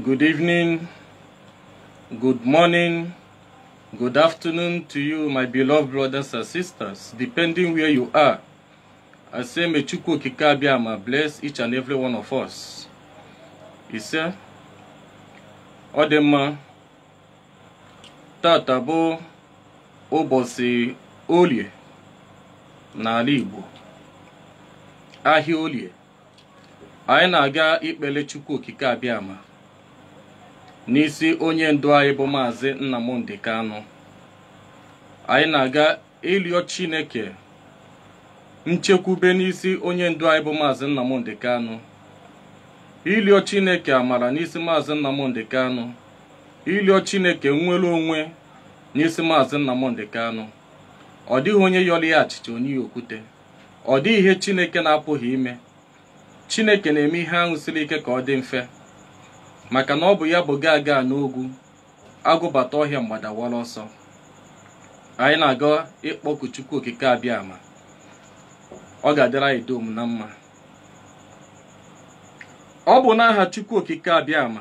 Good evening, good morning, good afternoon to you, my beloved brothers and sisters, depending where you are. I say, may Chukwu Okike Abịama bless each and every one of us. Ise, ọ dị mma, tata bụ ụbọchị olie n'ala Igbo, ahịa olie. Anyị na-aga ikpele Chukwu Okike Abịama n'isi onye ndu anyị bụ Maazị Nnamdi Kanu. Anyị na-aga ịrịọ Chineke nchekwube n'isi onye ndu anyị bụ Maazị Nnamdi Kanu. Ịrịọ Chineke amara n'isi Maazị Nnamdi Kanu. Ịrịọ Chineke nnwere onwe n'isi Maazị Nnamdi Kanu. Ọ dịghị onye yọrọ ya achịcha onye okwute. Ọ dịghị ihe Chineke na-apụghị ime. Chineke na-eme ihe ahụ siri ike ka ọ dị mfe maka na ọ bụ ya bụ gaa gaa n'ogwu agụbata ọhịa mgbadawara ọsọ anyị na-aga ịkpọku Chukwu Okike Abịama ọ ga-adịrị anyị dum na mma ọ bụ n'aha Chukwu Okike Abịama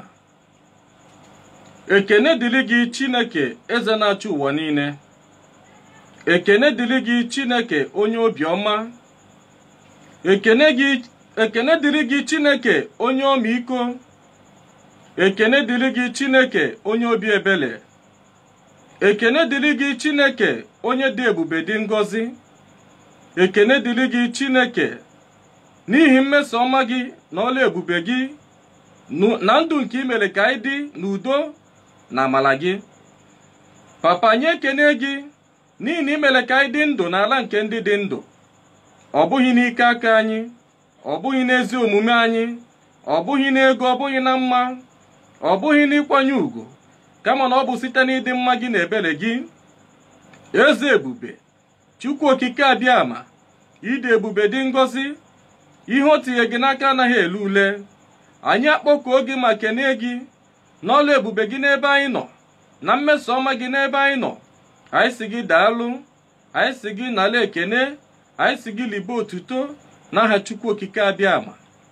ekene dịrị gị Chineke eze na-achị ụwa niile ekene dịrị gị Chineke onye obiọma ekene gị ekene dịrị gị Chineke onye ọmịiko ekene dịrị gị Chineke onye obi ebere ekene dịrị gị Chineke onye dị ebube dị ngọzi ekene dịrị gị Chineke n'ihi mmeso ọma gị na ọla ebube gị na ndụ nke imere ka anyị dị n'udo na amala gị papa anyị ekene gị n'ihi na imere ka anyị dị ndụ n'ala nke ndị dị ndụ ọ bụghị n'ike aka anyị ọ bụghị n'ezi omume anyị ọ bụghị n'ego ọ bụghị na mma ọ bụghị n'ịkwanye ùgwù kama na ọ bụ site n'ịdị mma gị na ebere gị eze ebube Chukwu Okike Abịama ịdị ebube dị ngọzi ihe o tinye gị n'aka anaghị ele ule anyị akpọkuo gị ma kenee gị n'ọlụ ebube gị n'ebe anyị nọ na mmeso ọma gị n'ebe anyị nọ anyị si gị daalụ anyị si gị nala ekene anyị si gị libe otuto n'aha Chukwu Okike Abịama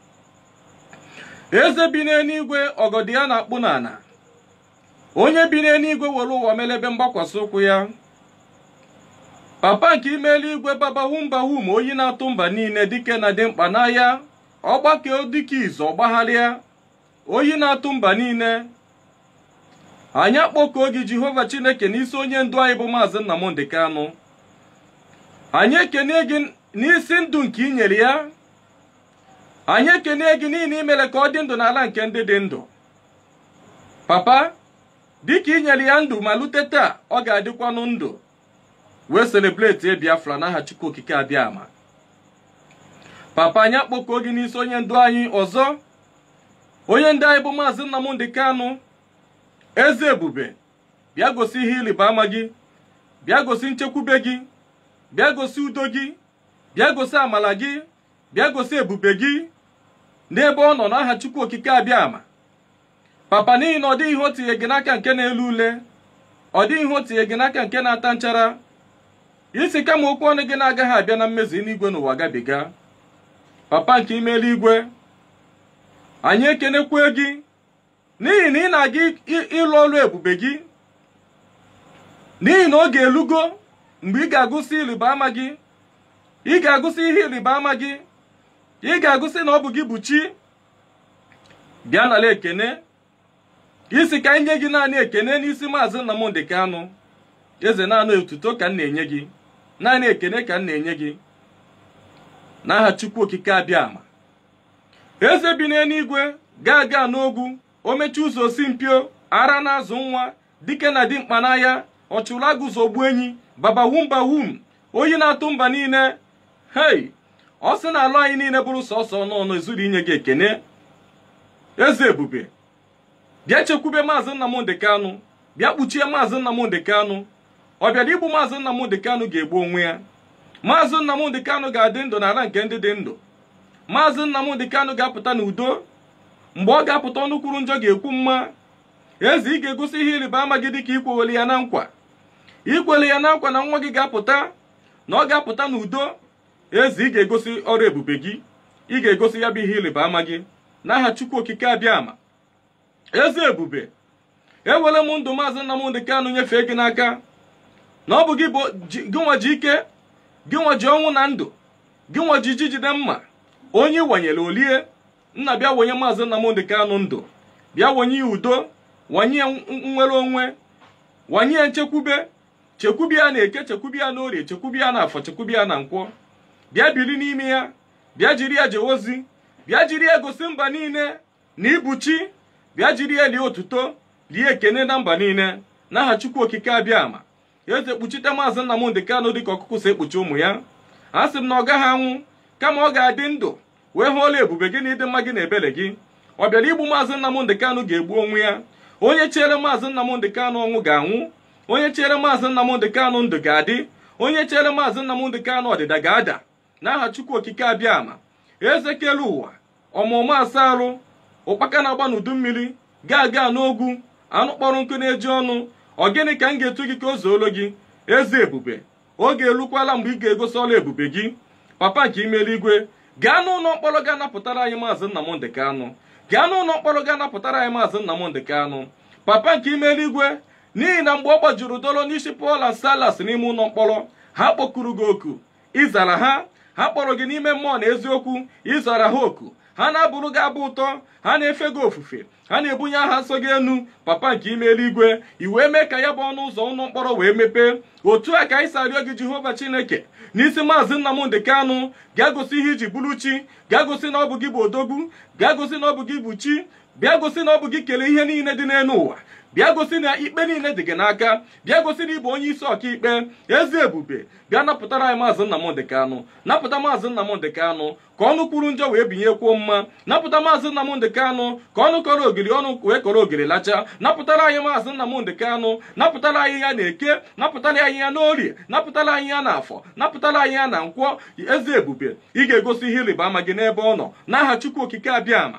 eze bi n'eluigwe ọgọdị ya na-akpụ n'ana onye bi n'eluigwe were ụwa melebe mgbakwasị ụkwụ ya papa nke ime eluigwe babawumbawum oyi na-atụ mba niile dike na dị mkpa n'ahịa ọgbakọ dike izu ọgbagharịa oyi na-atụ mba niile anyị akpọkuo gị Jehova Chineke n'isi onye ndu anyị bụ Maazị Nnamdi Kanu anyị ekene gị n'isi ndụ nke i nyere ya anyị ekene gị niile imere ka ọ dị ndụ n'ala nke ndị dị ndụ papa dịka i nyere ya ndụ ma lute taa ọ ga-adịkwanụ ndụ wee selebreti Biafra n'aha Chukwu Okike Abịama papa anyị akpọkuo gị n'isi onye ndu anyị ọzọ onye ndu anyị bụ Maazị Nnamdi Kanu eze ebube bịa gosi ihe ịrịba ama gị bịa gosi nchekwube gị bịa gosi udo gị bịa gosi amala gị bịa gosi ebube gị n'ebe ọ nọ n'aha Chukwu Okike Abịama papa n'ihi na ọ dịghị ihe o tinye gị n'aka nke na-elu ule ọ dịghị ihe o tinye gị n'aka nke na-ata nchara isi kama okwu ọnụ gị na-agaghị abịa na mmezu n'igwe n'ụwa gabiga papa nke ime eluigwe anyị ekenekwe gị n'ihi na ị na-aga ịlụ ọrụ ebube gị n'ihi na oge elugo mgbe ị ga-agụsị ịrịba ama gị ị ga-agụsị ihe ịrịba ama gị ị ga-agụsị na ọ bụ gị bụ chi bịa nala ekene isi ka nye gị naanị ekene n'isi maazị Nnamdi Kanu eze naanị otuto ka m na-enye gị naanị ekene ka m na-enye gị n'aha Chukwu Okike Abịama eze bi n'eluigwe gaa gaa n'ogwu o mechie ụzọ osi mpio ara na-azụ nwa dike na dimkpa n'ahịa ọchụrụ agụzogbu enyi babawumbawum oyi na-atụ mba niile hei ọ sị na alụ anyị niile bụrụ sọsọ ọnụ ezuru inye gị ekene eze ebube bịa chekwube maazị Nnamdi Kanu bịa kpuchie maazị Nnamdi Kanu ọ bịara igbu maazị Nnamdi Kanu ga-egbu onwe ya maazị Nnamdi Kanu ga-adị ndụ n'ala nke ndị dị ndụ maazị Nnamdi Kanu ga-apụta n'udo mgbe ọ ga-apụta ọnụ kwuru njọ ga-ekwu mma eze ị ga-egosi ihe ịrịba ama gị dịka ikwewere ya na nkwa ikwere ya na nkwa na nwa gị ga-apụta na ọ ga-apụta n'udo eze ị ga-egosi ọrụ ebube gị ị ga-egosi ya bụ ihe ịrịba ama gị n'aha Chukwu Okike Abịama eze ebube ewele m ndụ maazị Nnamdị Kanụ nyefee gị n'aka na ọ bụ gị bụ ji- gị nwa ji ike gị nwa ji ọnwụ na ndụ gị nwa ji ji jide mma onye wanyere olie nna bịa wenye maazị Nnamdị Kanụ ndụ bịa wenye ya udo wanye ya n- nnwere onwe wanye ya nchekwube chekwube ya na eke chekwube ya na orie chekwube ya na afọ chekwube ya na nkwọ bịa biri n'ime ya bịa jiri ya jee ozi bịa jiri ya gosi mba niile na ibuchi bịa jiri ya lie otuto lie ekene na mba niile n'aha chukwu okike abịa ama eze kpuchite maazị Nnamdị Kanụ dịka ọkụkụ si ekpuchi ụmụ ya a sị m na ọ gaghị anwụ kama ọ ga-adị ndụ wee hụ ọla ebube gị na ịdị mma gị na ebere gị ọ bịara igbu maazị Nnamdị Kanụ ga-egbu onwe ya onye chere maazị Nnamdị Kanụ ọnwụ ga-anwụ onye chere maazị Nnamdị Kanụ ndụ ga-adị onye chere maazị Nnamdị Kanụ ọdịda ga-ada n'aha chukwu okike abịa ama eze kere ụwa ọmụmụ asarụ ụkpaka na-agba n'udu mmiri ga-aga n'ogwu anụ kpọrọ nkụ na-eji ọnụ ọ gịnị ka m ga-etu gị ka o zuolo gị eze ebube oge elukwala mgbe ị ga-egosi ọla ebube gị papa nke ime eluigwe gaa n'ụlọ mkpọrọ ga-anapụtara anyị maazị Nnamdị Kanụ gaa n'ụlọ mkpọrọ ga-anapụtara anyị maazị Nnamdị Kanụ papa nke ime eluigwe n'ihi na mgbe ọ gbajuru dolo n'isi Pọl na Salas n'ime ụlọ mkpọrọ ha kpọkuru gị oku ịzara ha ha kpọrọ gị n'ime mmụọ na eziokwu ịzara ha oku ha na-abụrụ gị abụ ụtọ ha na-efe gị ofufe ha na-ebunye aha nsọ gị enu papa nke ime eluigwe i wee mee ka ya bụ ọnụ ụzọ ụlọ mkpọrọ wee mepee otu a ka anyị si arịọ gị jehova chineke n'isi maazị Nnamdị Kanụ gaa gosi ihe iji bụrụ chi gaa gosi na ọ bụ gị bụ odogwu gaa gosi na ọ bụ gị bụ chi bịa gosi na ọ bụ gị kelee ihe niile dị n'elu ụwa bịa gosi na ikpe niile dị gị n'aka bịa gosi na ịbụ onye isi ọkaikpe eze ebube bịa napụtara anyị maazị Nnamdị Kanụ napụta maazị Nnamdị Kanụ ka ọnụ kwuru njọ wee binyekwuo mma napụta maazị Nnamdị Kanụ ka ọnụ kọrọ ogiri ọnụ wee kọrọ ogiri lacha napụtara anyị maazị Nnamdị Kanụ napụtara anyị ya na eke napụtara anyị ya n'orie napụtara anyị ya na afọ napụtara anyị ya na nkwọ eze ebube ị ga-egosi ihe ịrịba ama gị n'ebe ọ nọ n'aha chukwu okike abịa ama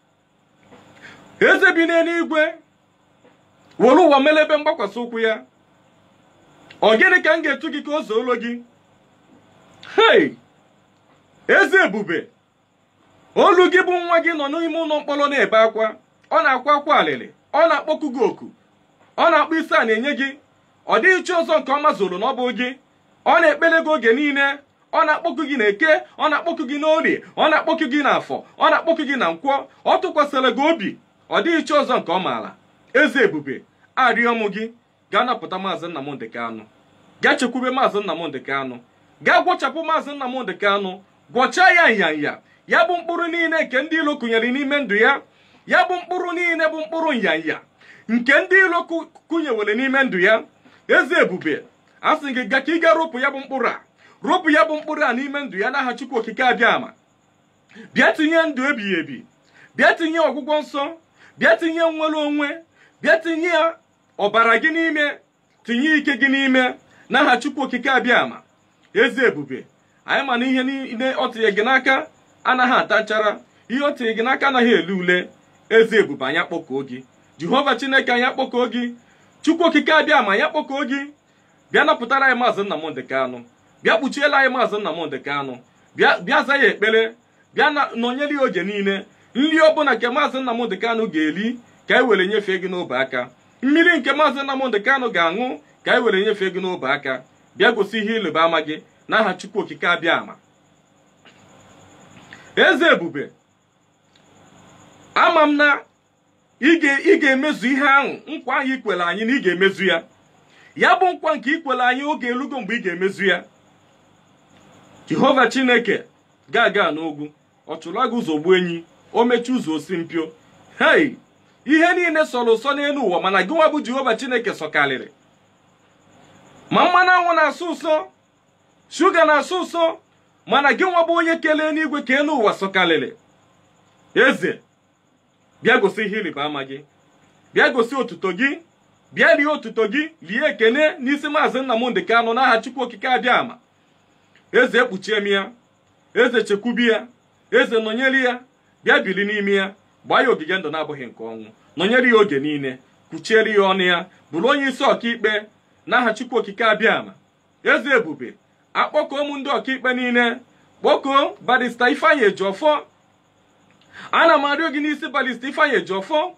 eze bi n'eluigwe were ụwa mere ebe mgbakwasị ụkwụ ya ọ gịnị ka m ga-etu gị ka o zuolo gị hei eze ebube olu gị bụ nwa gị nọ n'ime ụlọ mkpọrọ na-ebe akwa ọ na-akwa akwa alịlị ọ na-akpọku gị oku ọ na-akpọ isi a na-enye gị ọ dịghị chi ọzọ nke ọma zoro na ọ bụ gị ọ na-ekpele gị oge niile ọ na-akpọku gị na eke ọ na-akpọku gị n'orie ọ na-akpọku gị n'afọ ọ na-akpọku gị na nkwọ ọ tụkwasịrị gị obi ọ dịghị chi ọzọ nke ọ maara eze ebube arịọ m gị gaa napụta maazị Nnamdị Kanụ gaa chekwube maazị Nnamdị Kanụ gaa gwọchapụ maazị Nnamdị Kanụ gwọchaa ya nyanya ya bụ mkpụrụ niile nke ndị ilo kụnyere n'ime ndụ ya ya bụ mkpụrụ niile bụ mkpụrụ nyanya nke ndị ilo kụ- kụnyewere n'ime ndụ ya eze ebube a sị gị gaa ka ị gaa ropụ ya bụ mkpụrụ a ropụ ya bụ mkpụrụ a n'ime ndụ ya n'aha Chukwu okike abịa ama bịa tinye ndụ ebighị ebi bịa tinye ọgwụgwọ nsọ bịa tinye nnwere onwe bịa tinye ọbara gị n'ime tinye ike gị n'ime n'aha Chukwu okike abịa ama eze ebube anyị ma na ihe niile ọ tinye gị n'aka anaghị ata nchara ihe o tinye gị n'aka anaghị ele ule eze ebube anyị akpọkọọ gị jehova chineke anyị akpọkọọ gị chukwu okike abịa ma anyị akpọkọọ gị bịa napụtara anyị maazị Nnamdị Kanụ bịa kpuchiela anyị maazị Nnamdị Kanụ bịa bịa za ya ekpere bịa na nọnyere ya oge niile nri ọbụla nke maazị Nnamdị Kanụ ga-eri ka anyị were nyefee gị n'obe aka mmiri nke maazị Nnamdị Kanụ ga-aṅụ ka anyị were nyefee gị n'obe aka bịa gosi ihe ịlụba ama gị n'aha chukwu okike abịa ama eze ebube ama m na ị ga- ị ga-emezu ihe ahụ nkwa ahụ ikwere anyị na ị ga-emezu ya ya bụ nkwa nke ikwere anyị oge elugo mgbe ị ga-emezu ya jehova chineke ga-aga n'ogwu ọ chụrụ gị ụzọ gbuo enyi o mechi ụzọ osi mpio hei ihe niile sọrọ ụsọ n'elu ụwa mana gị nwa bụ jehova chineke sọkarịrị ma mmanụ anwụ na-asụ ụsọ shuga na-asụ ụsọ mana gị nwa bụ onye kelee n'igwe ka elu ụwa sọkarịrị eze bịa gosi ihe ịrịba ama gị bịa gosi otuto gị bịa rie otuto gị rie ekene n'isi maazị Nnamdị Kanụ n'aha Chukwu okike abịa ama eze ekpuchie m ya eze chekwubi ya eze nọnyere ya bịa biri n'ime ya gbaa ya ogige ndụ na-abụghị nke ọnwụ nọnyere ya oge niile kwuchiere ya ọnụ ya bụrụ onye isi ọkaikpe n'aha Chukwu okike abịa ama eze ebube akpọkọọ ụmụ ndị ọkaikpe niile kpọkọọ barista Ifeanyi Ejiofor ana m arịọ gị n'isi balista Ifeanyi Ejiofor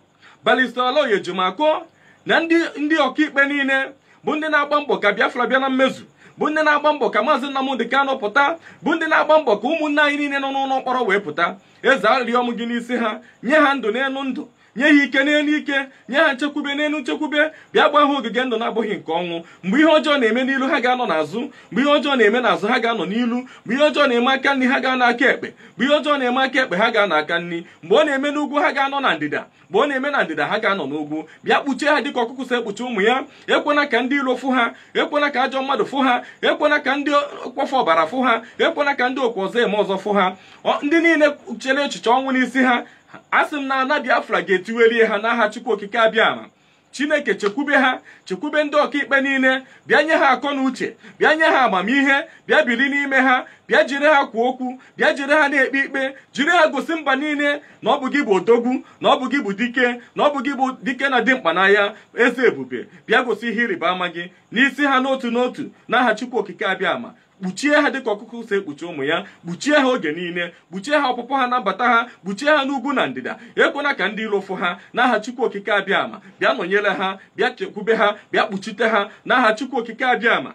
balista oloye ejumakụ na ndị ndị ọkaikpe niile bụ ndị na-agba mbọ ka biafra bịa na mmezu bụ ndị na-agba mbọ ka maazị nnamdị kanụ pụta bụ ndị na-agba mbọ ka ụmụnne anyị niile nọ n'ụlọ mkpọrọ wee pụta eze arịrịọ m gị n'isi ha nye ha ndụ n'elu ndụ nye ha ike n'elu ike nye ha nchekwube n'elu nchekwube bịa gba ha ogige ndụ na-abụghị nke ọnwụ mgbe ihe ọjọọ na-eme n'ilu ha ga-anọ n'azụ mgbe ihe ọjọọ na-eme n'azụ ha ga-anọ n'ilu mgbe ihe ọjọọ na-eme aka nri ha ga-anọ aka ekpe mgbe ihe ọjọọ na-eme aka ekpe ha ga-anọ aka nri mgbe ọ na-eme n'ugwu ha ga-anọ na ndịda mgbe ọ na-eme na ndịda ha ga-anọ n'ugwu bịa kpuchie ha dịka ọkụkụ si ekpuchi ụmụ ya ekwena ka ndị iro fụ ha ekwena ka ajọ mmadụ fụ ha ekwena ka ndị kpọfọ ọbara fụ ha ekwena ka ndị okwu ọzọ eme ọzọ fụ ha ndị niile chere echiche ọnwụ n'isi ha asị m na ana biafra ga-etiwelie ha n'aha chukwu okike abịama chineke chekwube ha chekwube ndị ọkaikpe niile bịa nye ha akọ na uche bịa nye ha amamihe bịa biri n'ime ha bịa jiri ha kwuo okwu bịa jiri ha na-ekpe ikpe jiri ha gosi mba niile na ọ bụ gị bụ odogwu na ọ bụ gị bụ dike na ọ bụ gị bụ dike na dimkpa n'ahịa eze ebube bịa gosi ihe ịrịba ama gị n'isi ha n'otu n'otu n'aha chukwu okike abịama kpuchie ha dịka ọkụkụ si ekpuchi ụmụ ya kpuchie ha oge niile kpuchie ha ọpụpụ ha na mbata ha kpuchie ha n'ugwu na ndịda ekwena ka ndị iro fụ ha n'aha chukwu okike abịama bịa nọnyere ha bịa chekwube ha bịa kpuchite ha n'aha chukwu okike abịama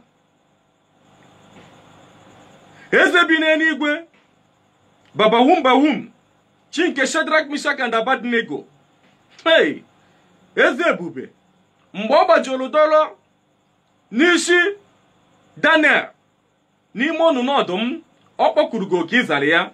eze bi n'eluigwe babawum bawum chi nke shedrak mishak and abadnego hey eze ebube mgbe ọ gbajuru dọrọ n'isi daniel n'ime ọnụnụ ọdụm ọ kpọkuru gị oke ịzara ya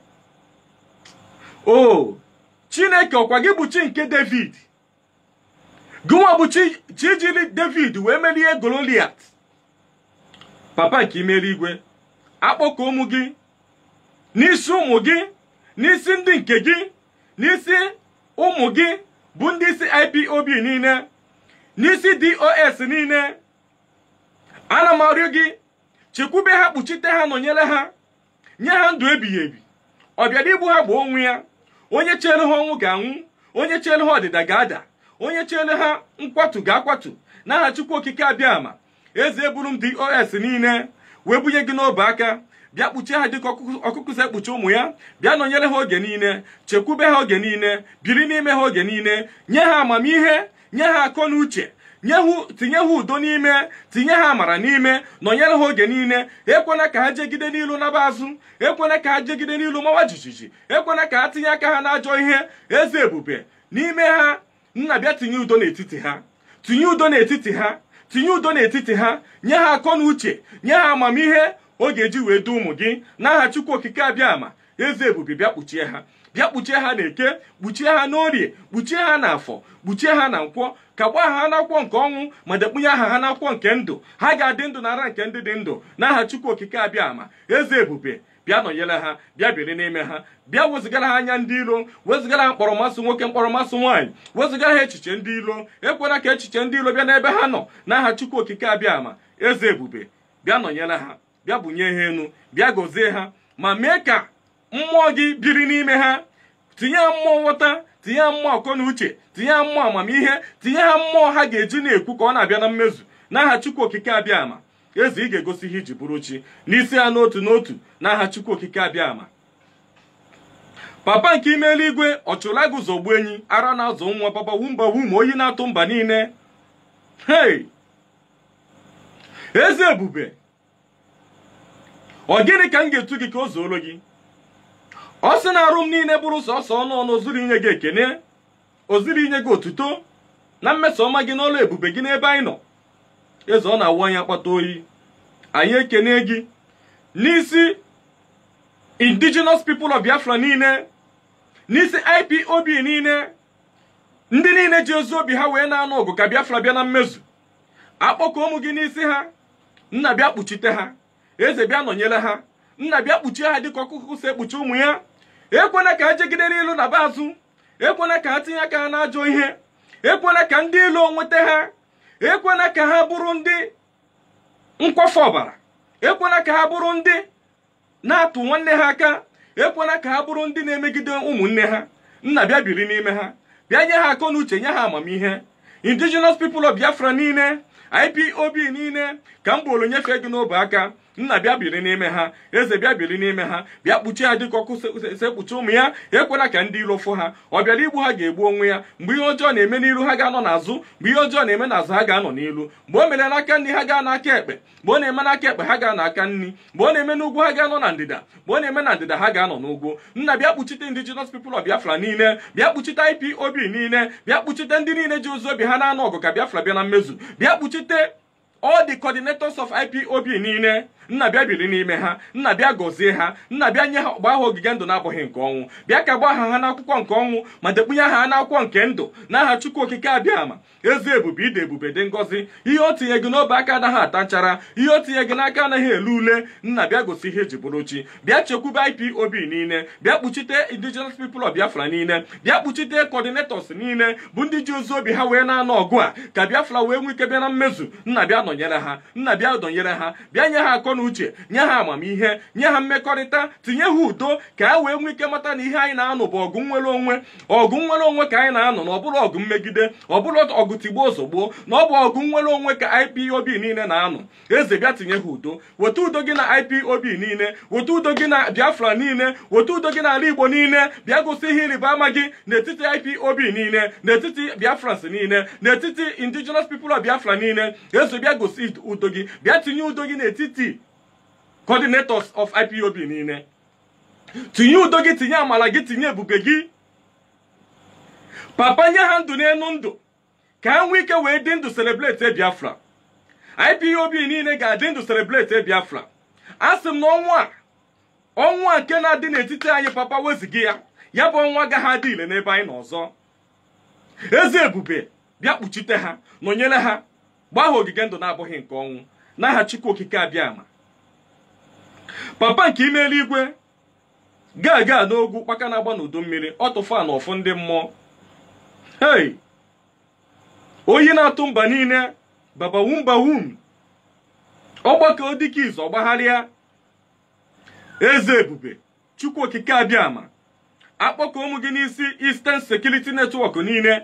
o chineke ọkwa gị bụ chi nke david gịnwa bụ chi jiri david wee merie goliat papa nke ime eluigwe akpọkọ ụmụ gị n'isi ụmụ gị n'isi ndị nke gị n'isi ụmụ gị bụ ndị isi ipob niile n'isi dos niile ana m arịọ gị chekwube ha kpuchite ha nọnyere ha nye ha ndụ ebighị ebi ọ bịara igbu ha gbaa onwe ya onye chere ha ọnwụ ga-anwụ onye chere ha ọdịda ga-ada onye chere ha nkwatu ga-akwatu n'aha chukwu okike abịama eze eburu m dos niile wee bunye gị n'obe aka bịa kpuchie ha dịka ọkụkụ si ekpuchi ụmụ ya bịa nọnyere ha oge niile chekwube ha oge niile biri n'ime ha oge niile nye ha amamihe nye ha akọ na uche tinye ha udo n'ime tinye ha amara n'ime nọnyere ha oge niile ekwena ka ha jegide n'ilu naba azụ ekwena ka ha jegide n'ilu mawa jijiji ekwena ka ha tinye aka ha n'ajọ ihe eze ebube n'ime ha nna bịa tinye udo n'etiti ha tinye udo n'etiti ha tinye udo n'etiti ha nye ha akọ na uche nye ha amamihe ọ ga-eji wee du ụmụ gị n'aha chukwu okike abịama eze ebube bịa kpuchie ha bịa kpuchie ha n'eke kpuchie ha n'orie kpuchie ha n'afọ kpuchie ha na nkwọ ka gbaa ha n'akwụkwọ nke ọnwụ ma dekpunye aha ha n'akwụkwọ nke ndụ ha ga-adị ndụ n'ara nke ndị dị ndụ n'aha chukwu okike abịama eze ebube bịa nọnyere ha bịa biri n'ime ha bịa wezụgara ha anya ndị ilo wezụgara ha mkpọrọmasị nwoke mkpọrọmasị nwaanyị wezụgara ha echiche ndị ilo ekwela ka echiche ndị ilo bịa n'ebe ha nọ n'aha chukwu okike abịama eze ebube bịa nọnyere ha bịa bunye ha enu bịa gọzie ha ma mee ka mmụọ gị biri n'ime ha tinye ha mmụọ nghọta tinye ha mmụọ akọ na uche tinye ha mmụọ amamihe tinye ha mmụọ ha ga-eji na-ekwu ka ọ na-abịa na mmezu n'aha chukwu okike abịama eze ị ga-egosi ihe iji bụrụ chi n'isi ha n'otu n'otu n'aha chukwu okike abịama papa nke ime eluigwe ọchụla guzogbu enyi ara na-azụ nwa baba wumba wum oyi na-atụ mba niile hei eze ebube ọ gịnị ka m ga-etu gị ka o zuoro gị ọ sị na arụ m niile bụrụ sọsọ ọnụ ọnụ ozuru inye gị ekene ozuru inye gị otuto na mmeso ọma gị n'ọlụ ebube gị n'ebe anyị nọ eze ọ na-awụ anyị akpata oyi anyị ekene gị n'isi indigenous people of biafra niile n'isi ipob niile ndị niile ji ezi obi ha wee na-anụ ọgụ ka biafra bịa na mmezu akpọkọ ụmụ gị n'isi ha nna bịa kpuchite ha eze bịa nọnyere ha nna bịa kpuchie ha dịka ọkụkụ si ekpuchi ụmụ ya ekwena ka ha jegide n'ilu na be azụ ekwena ka ha tinye aka ha n'ajọ ihe ekwena ka ndị ilo nweta ha ekwena ka ha bụrụ ndị nkwafe ọbara ekwena ka ha bụrụ ndị na-atụ nwanne ha aka ekwena ka ha bụrụ ndị na-emegide ụmụnne ha nna bịa biri n'ime ha bịa nye ha akọ na uche nye ha amamihe indigenous people of biafra niile ipob niile ka m bụrụ nyefee gị n'obe aka nna bịa biri n'ime ha eze bịa biri n'ime ha bịa kpuchie ha dịka ọkụ sekpuchi ụmụ ya ekwela ka ndị iro fụ ha ọ bịara igbu ha ga-egbu onwe ya mgbe ihe ọjọọ na-eme n'iru ha ga-anọ n'azụ mgbe ihe ọjọọ na-eme n'azụ ha ga-anọ n'ilu mgbe o mere n'aka nri ha gaa n'aka ekpe mgbe ọ na-eme n'aka ekpe ha gaa n'aka nri mgbe ọ na-eme n'ugwu ha ga-anọ na ndịda mgbe ọ na-eme na ndịda ha ga-anọ n'ugwu nna bịa kpuchite indigenous people of biafra niile bịa kpuchite ipob niile bịa kpuchite ndị niile ji ozu obi ha na-anụ ọgụ ka biafra bịa na mmezu bịa kpuchite all the coordinators of ipob niile nna bịa biri n'ime ha nna bịa gọzie ha nna bịa nye ha gbaa ha ogige ndụ na-abụghị nke ọnwụ bịa ka gbaa ha ha n'akwụkwọ nke ọnwụ ma dekpunye ha n'akwụkwọ nke ndụ n'aha chukwu okike abịa ama ezi ebube ide ebube dị ngọzi ihe o tinye gị n'obe aka anaghị ata nchara ihe o tinye gị n'aka anaghị ele ule nna bịa gosi ihe eji bụrụ chi bịa chekwube ipob niile bịa kpuchite indigenous people of biafra niile bịa kpuchite coordinators niile bụ ndị ji ozu obi ha wee na-anọ ọgụ a ka biafra wee nwee ike bịa na mmezu nna bịa nọnyere ha nna bịa dọnyere ha bịa nye ha akọ na uche nye ha amamihe nye ha mmekọrịta tinye ha udo ka ha wee nwee ike mata na ihe anyị na-anụ bụ ọgụ nwere onwe ọgụ nwere onwe ka anyị na-anụ na ọ bụrụ ọgụ mmegide ọ bụrụ ọgụ tigbuo ozugbo na ọ bụ ọgụ nwere onwe ka ipob niile na-anụ eze bịa tinye ha udo weta udo gị na ipob niile weta udo gị na biafra niile weta udo gị n'ala igbo niile bịa gosi ihe ịrịba ama gị n'etiti ipob niile n'etiti biafrans niile n'etiti indigenous people of biafra niile eze bịa gosi udo gị bịa tinye udo gị n'etiti coordinators of ipob niile tinye udo gị tinye amala gị tinye ebube gị papa nye ha ndụ n'elu ndụ ka ha nwee ike wee dị ndụ celebrate biafra ipob niile ga-adị ndụ celebrate biafra a sị m na ọnwa a ọnwa a nke na-adị n'etiti anyị papa wezighị ya ya bụ ọnwa agaghị adị ile n'ebe anyị nọ ọzọ eze ebube bịa kpuchite ha nọnyere ha gbaa ha ogige ndụ na-abụghị nke ọnwụ n'aha chukwu okike abịa ama papa nke ime eluigwe gaa gaa n'ogwu kpaka na-agba n'udu mmiri ọ tụfa na ọfụ ndị mmụọ hei oyi na-atụ mba niile babawumbawum ọgbakọ dịka izu ọgbagharịa eze ebube chukwu okike abịa ama akpọkọ ụmụ gị n'isi Eastern Security Network niile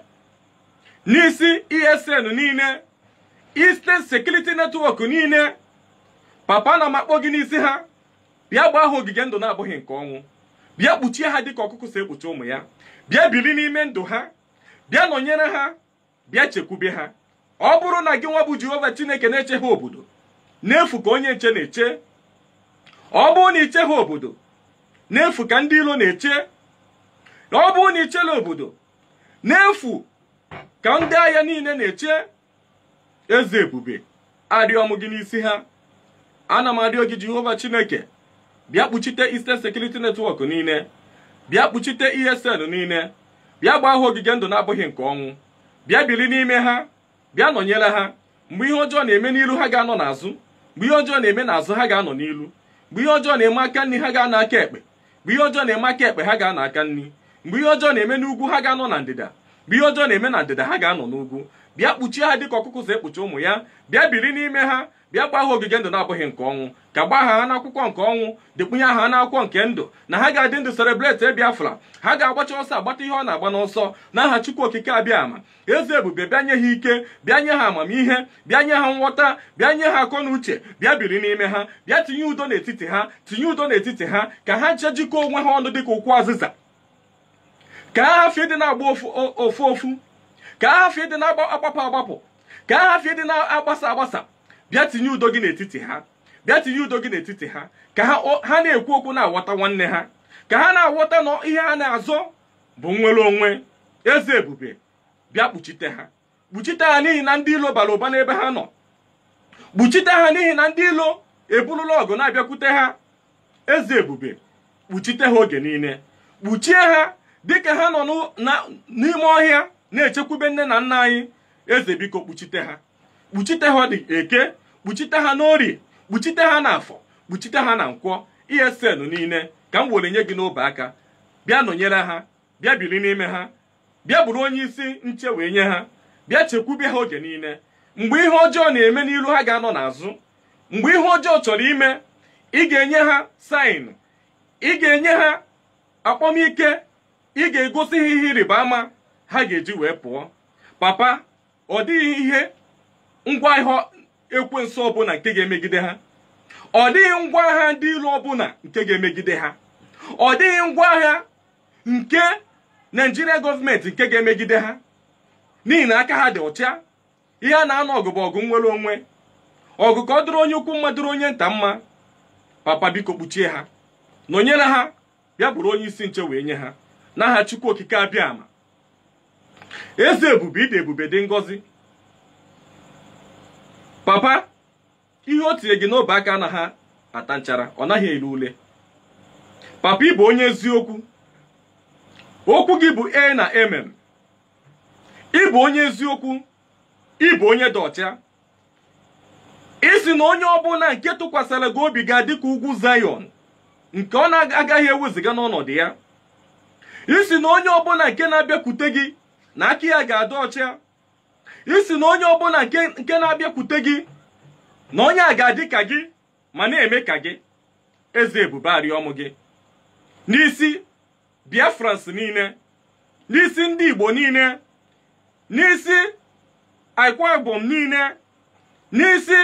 n'isi ESN niile Eastern Security Network niile papa na m akpọ gị n'isi ha bịa gbaa ha ogige ndụ na-abụghị nke ọnwụ bịa kpuchie ha dịka ọkụkụ si ekpuchi ụmụ ya bịa biri n'ime ndụ ha bịa nọnyere ha bịa chekwube ha ọ bụrụ na gị nwa bụ Jehova Chineke na-eche ha obodo n'efu ka onye nche na-eche ọ bụrụ na iche ha obodo n'efu ka ndị ilo na-eche ọ bụrụ na ichela obodo n'efu ka ndị agha niile na-eche eze ebube arịọ m gị n'isi ha ana m arịọ gị Jehova Chineke bịa kpuchite Eastern Security Network niile bịa kpuchite ESN niile bịa gbaa ha ogige ndụ na-abụghị nke ọnwụ bịa biri n'ime ha bịa nọnyere ha mgbe ihe ọjọọ na-eme n'ilu ha ga-anọ n'azụ mgbe ihe ọjọọ na-eme n'azụ ha ga-anọ n'ilu mgbe ihe ọjọọ na-eme aka nri ha ga-anọ aka ekpe mgbe ihe ọjọọ na-eme aka ekpe ha ga-anọ aka nri mgbe ihe ọjọọ na-eme n'ugwu ha ga-anọ na ndịda mgbe ihe ọjọọ na-eme na ndịda ha ga-anọ n'ugwu bịa kpuchie ha dịka ọkụkụ si ekpuchi ụmụ ya bịa biri n'ime ha bịa gbaa ha ogige ndụ na-abụghị nke ọnwụ ka gbaa ha n'akwụkwọ nke ọnwụ dịkpunye ha n'akwụkwọ nke ndụ na ha ga-adị ndụ celebrate biafra ha ga-agbacha ọsọ agbata ihe ọ na-agba n'ọsọ n'aha chukwu okike abịa ama eze ebube bịa nye ha ike bịa nye ha amamihe bịa nye ha nghọta bịa nye ha akọ na uche bịa biri n'ime ha bịa tinye udo n'etiti ha tinye udo n'etiti ha ka ha nche jikọọ onwe ha ọnụ dịka ụkwụ azịza ka ha hafie dị na-agba ofu ofu ka ha hafie dị na-agbapụ agbapụ ka ha hafie dị na-agbasa agbasa bịa tinye udo gị n'etiti ha bịa tinye udo gị n'etiti ha ka ha na-ekwu okwu na-aghọta nwanne ha ka ha na-aghọta na ihe ha na-azọ bụ nwere onwe eze ebube bịa kpuchite ha kpuchite ha n'ihi na ndị ilo bara ụba n'ebe ha nọ kpuchite ha n'ihi na ndị ilo eburula ọgụ na-abịakwute ha eze ebube kpuchite ha oge niile kpuchie ha dịka ha nọ n'ime ọhịa na-echekwube nne na nna anyị eze biko kpuchite ha kpuchite ha dị eke kpuchite ha n'orie kpuchite ha n'afọ kpuchite ha na nkwọ esn niile ka m were nye gị n'obe aka bịa nọnyere ha bịa biri n'ime ha bịa bụrụ onye isi nche wee nye ha bịa chekwube ha oge niile mgbe ihe ọjọọ na-eme n'ilu ha ga-anọ n'azụ mgbe ihe ọjọọ chọrọ ime ị ga-enye ha saịn ị ga-enye ha akpọmike ị ga-egosi ha ihe ịrịba ama ha ga-eji wee pụọ papa ọ dịghị ihe ngwa ihe ekwensu ọbụla nke ga-emegide ha ọ dịghị ngwa agha ndị ilo ọbụla nke ga-emegide ha ọ dịghị ngwa agha nke naijiria gọọmenti nke ga-emegide ha n'ihi na aka ha dị ọcha ihe a na-anọ ọgụ bụ ọgụ nwere onwe ọgụ ka ọ dịrị onye ukwu mma dịrị onye nta mma papa biko kpuchie ha nọnyere ha bịa bụrụ onye isi nche wee nye ha n'aha chukwu okike abịa ama eze ebube ịdị ebube dị ngọzi papa ihe o tinye gị n'obe aka na ha ata nchara ọ naghị elu ule papa ị bụ onye eziokwu okwu gị bụ e na emem ị bụ onye eziokwu ị bụ onye dị ọcha isi na onye ọbụla nke tụkwasịrị gị obi ga-adị ka ugwu Zion nke ọ na-agaghị eweziga n'ọnọdụ ya isi na onye ọbụla nke na-abịakwute gị na aka ya ga-adị ọcha isi na onye ọbụla nke na-abịakwute gị na onye a ga-adị ka gị ma na-eme ka gị eze ebube arịọmụ gị n'isi Biafrans niile n'isi ndị Igbo niile n'isi Akwa Ibom niile n'isi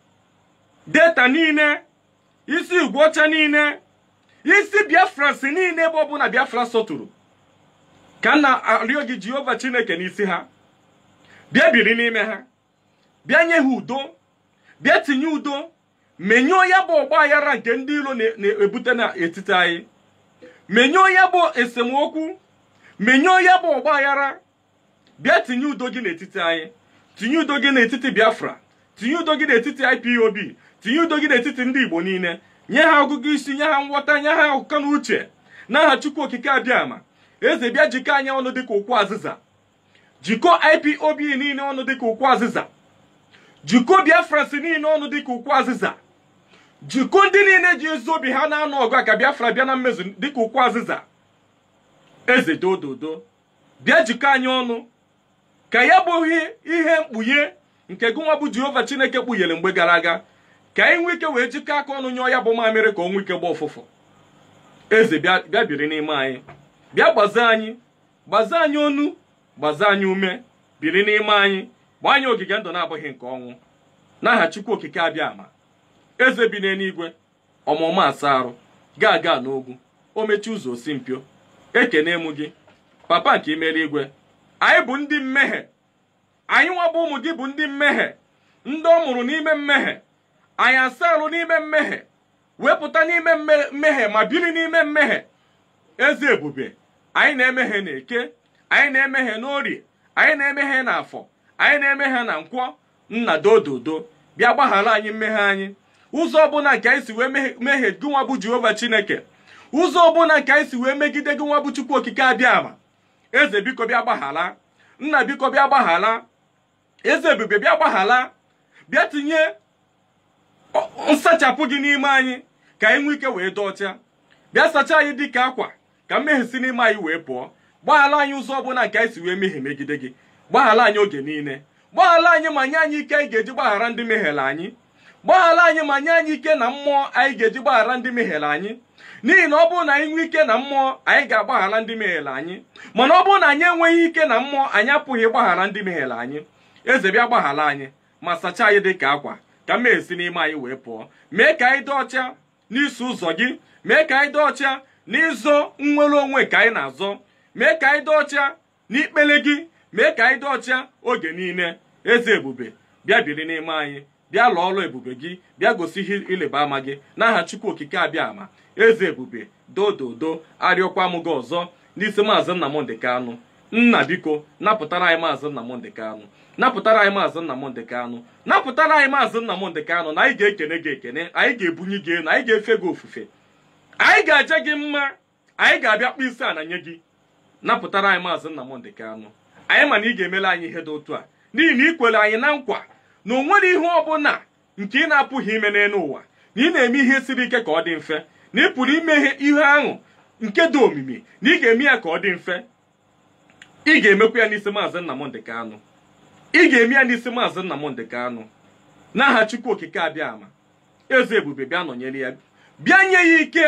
Delta niile isi Ugwuọcha niile isi Biafrans niile ebe ọbụla Biafra sọtụrụ ka m na-arịọ gị Jehova Chineke n'isi ha bịa biri n'ime ha bịa nye ha udo bịa tinye udo menyụọ ya bụ ọgba aghara nke ndị iro na-ebute n'etiti anyị menyụọ ya bụ esemokwu menyụọ ya bụ ọgba aghara bịa tinye udo gị n'etiti anyị tinye udo gị n'etiti Biafra tinye udo gị n'etiti IPOB tinye udo gị n'etiti ndị Igbo niile nye ha ọgụgụ isi nye ha nghọta nye ha akụkọ na uche n'aha Chukwu okike abịama eze bịa jikọ anyị ọnụ dịka ụkwụ azịza jikọ IPOB niile ọnụ dịka ụkwụ azịza jikọ Biafrans niile ọnụ dịka ụkwụ azịza jikọ ndị niile ji ezi obi ha na-anụ ọgụ a ka Biafra bịa na mmezu dịka ụkwụ azịza eze dododo bịa jikọ anyị ọnụ ka ya bụghị ihe mkpughe nke gụnwa bụ Jehova Chineke kpughere mgbe gara aga ka anyị nwee ike wee jikọ aka ọnụ nyụọ ya bụ mamịrị ka o nwee ike gba ụfụfụ eze bịa biri n'ime anyị bịa gbazie anyị gbazie anyị onu gbazie anyị ume biri n'ime anyị gbaa anyị ogige ndụ na-abụghị nke ọnwụ n'aha Chukwu okike abịa ama eze bi n'eluigwe ọmụma asa arụ gaa gaa n'ogwu o mechi ụzọ osi mpio ekene m gị papa nke imere igwe anyị bụ ndị mmehie anyị nwa bụ ụmụ gị bụ ndị mmehie ndị ọ mụrụ n'ime mmehie anyị asa arụ n'ime mmehie wepụta n'ime mmehie ma biri n'ime mmehie eze ebube anyị na-emehie na eke anyị na-emehie n'orie anyị na-emehie na afọ anyị na-emehie na nkwọ nna dododo bịa gbaghara anyị mmehie anyị ụzọ ọbụla nke anyị si wee mehie gị nwa bụ jehova chineke ụzọ ọbụla nke anyị si wee megide gị nwa bụ chukwu okike abịa ama eze biko bịa gbaghara nna biko bịa gbaghara eze ebube bịa gbaghara bịa tinye nsachapụ gị n'ime anyị ka anyị nwee ike wee dị ọcha bịa sachaa anyị dịka akwa ka mmehie si n'ime anyị wee pụọ gbaghara anyị ụzọ ọbụla nke anyị si wee mehie megide gị gbaghara anyị oge niile gbaghara anyị ma nye anyị ike anyị ga-eji gbaghara ndị mehiere anyị gbaghara anyị ma nye anyị ike na mmụọ anyị ga-eji gbaghara ndị mehiere anyị n'ihi na ọ bụrụ na anyị nwee ike na mmụọ anyị ga-agbaghara ndị mehiere anyị mana ọ bụrụ na anyị enweghị ike na mmụọ anyị apụghị ịgbaghara ndị mehiere anyị eze bịa gbaghara anyị ma sachaa anyị dị ka akwa ka mmehie si n'ime anyị wee pụọ mee ka anyị dị ọcha n'iso ụzọ gị mee ka anyị dị ọcha n'ịzọ nnwere onwe ka anyị na-azọ mee ka anyị dị ọcha n'ikpele gị mee ka anyị dị ọcha oge niile eze ebube bịa biri n'ime anyị bịa lụọ ọrụ ebube gị bịa gosi ihe ịleba ama gị n'aha chukwu okike abịa ama eze ebube dododo arịọkwa m gị ọzọ n'isi maazị Nnamdị Kanụ nna biko napụtara anyị maazị Nnamdị Kanụ napụtara anyị maazị Nnamdị Kanụ napụtara anyị maazị Nnamdị Kanụ na anyị ga-ekene gị ekene anyị ga-ebunye gị elu anyị ga-efe gị ofufe anyị ga-aja gị mma anyị ga-abịa kpụ isi ala nye gị napụtara anyị maazị Nnamdị Kanụ anyị ma na ị ga-emere anyị ihe dị otu a n'ihi na ị kwere anyị na nkwa na o nwere ihe ọbụla nke ị na-apụghị ime n'elu ụwa na ị na-eme ihe siri ike ka ọ dị mfe na ị pụrụ ime ihe ahụ nke dị omimi na ị ga-eme ya ka ọ dị mfe ị ga-emekwa ya n'isi maazị Nnamdị Kanụ ị ga-eme ya n'isi maazị Nnamdị Kanụ n'aha Chukwu okike abịa ama eze ebube bịa nọnyere ya bịa nye ya ike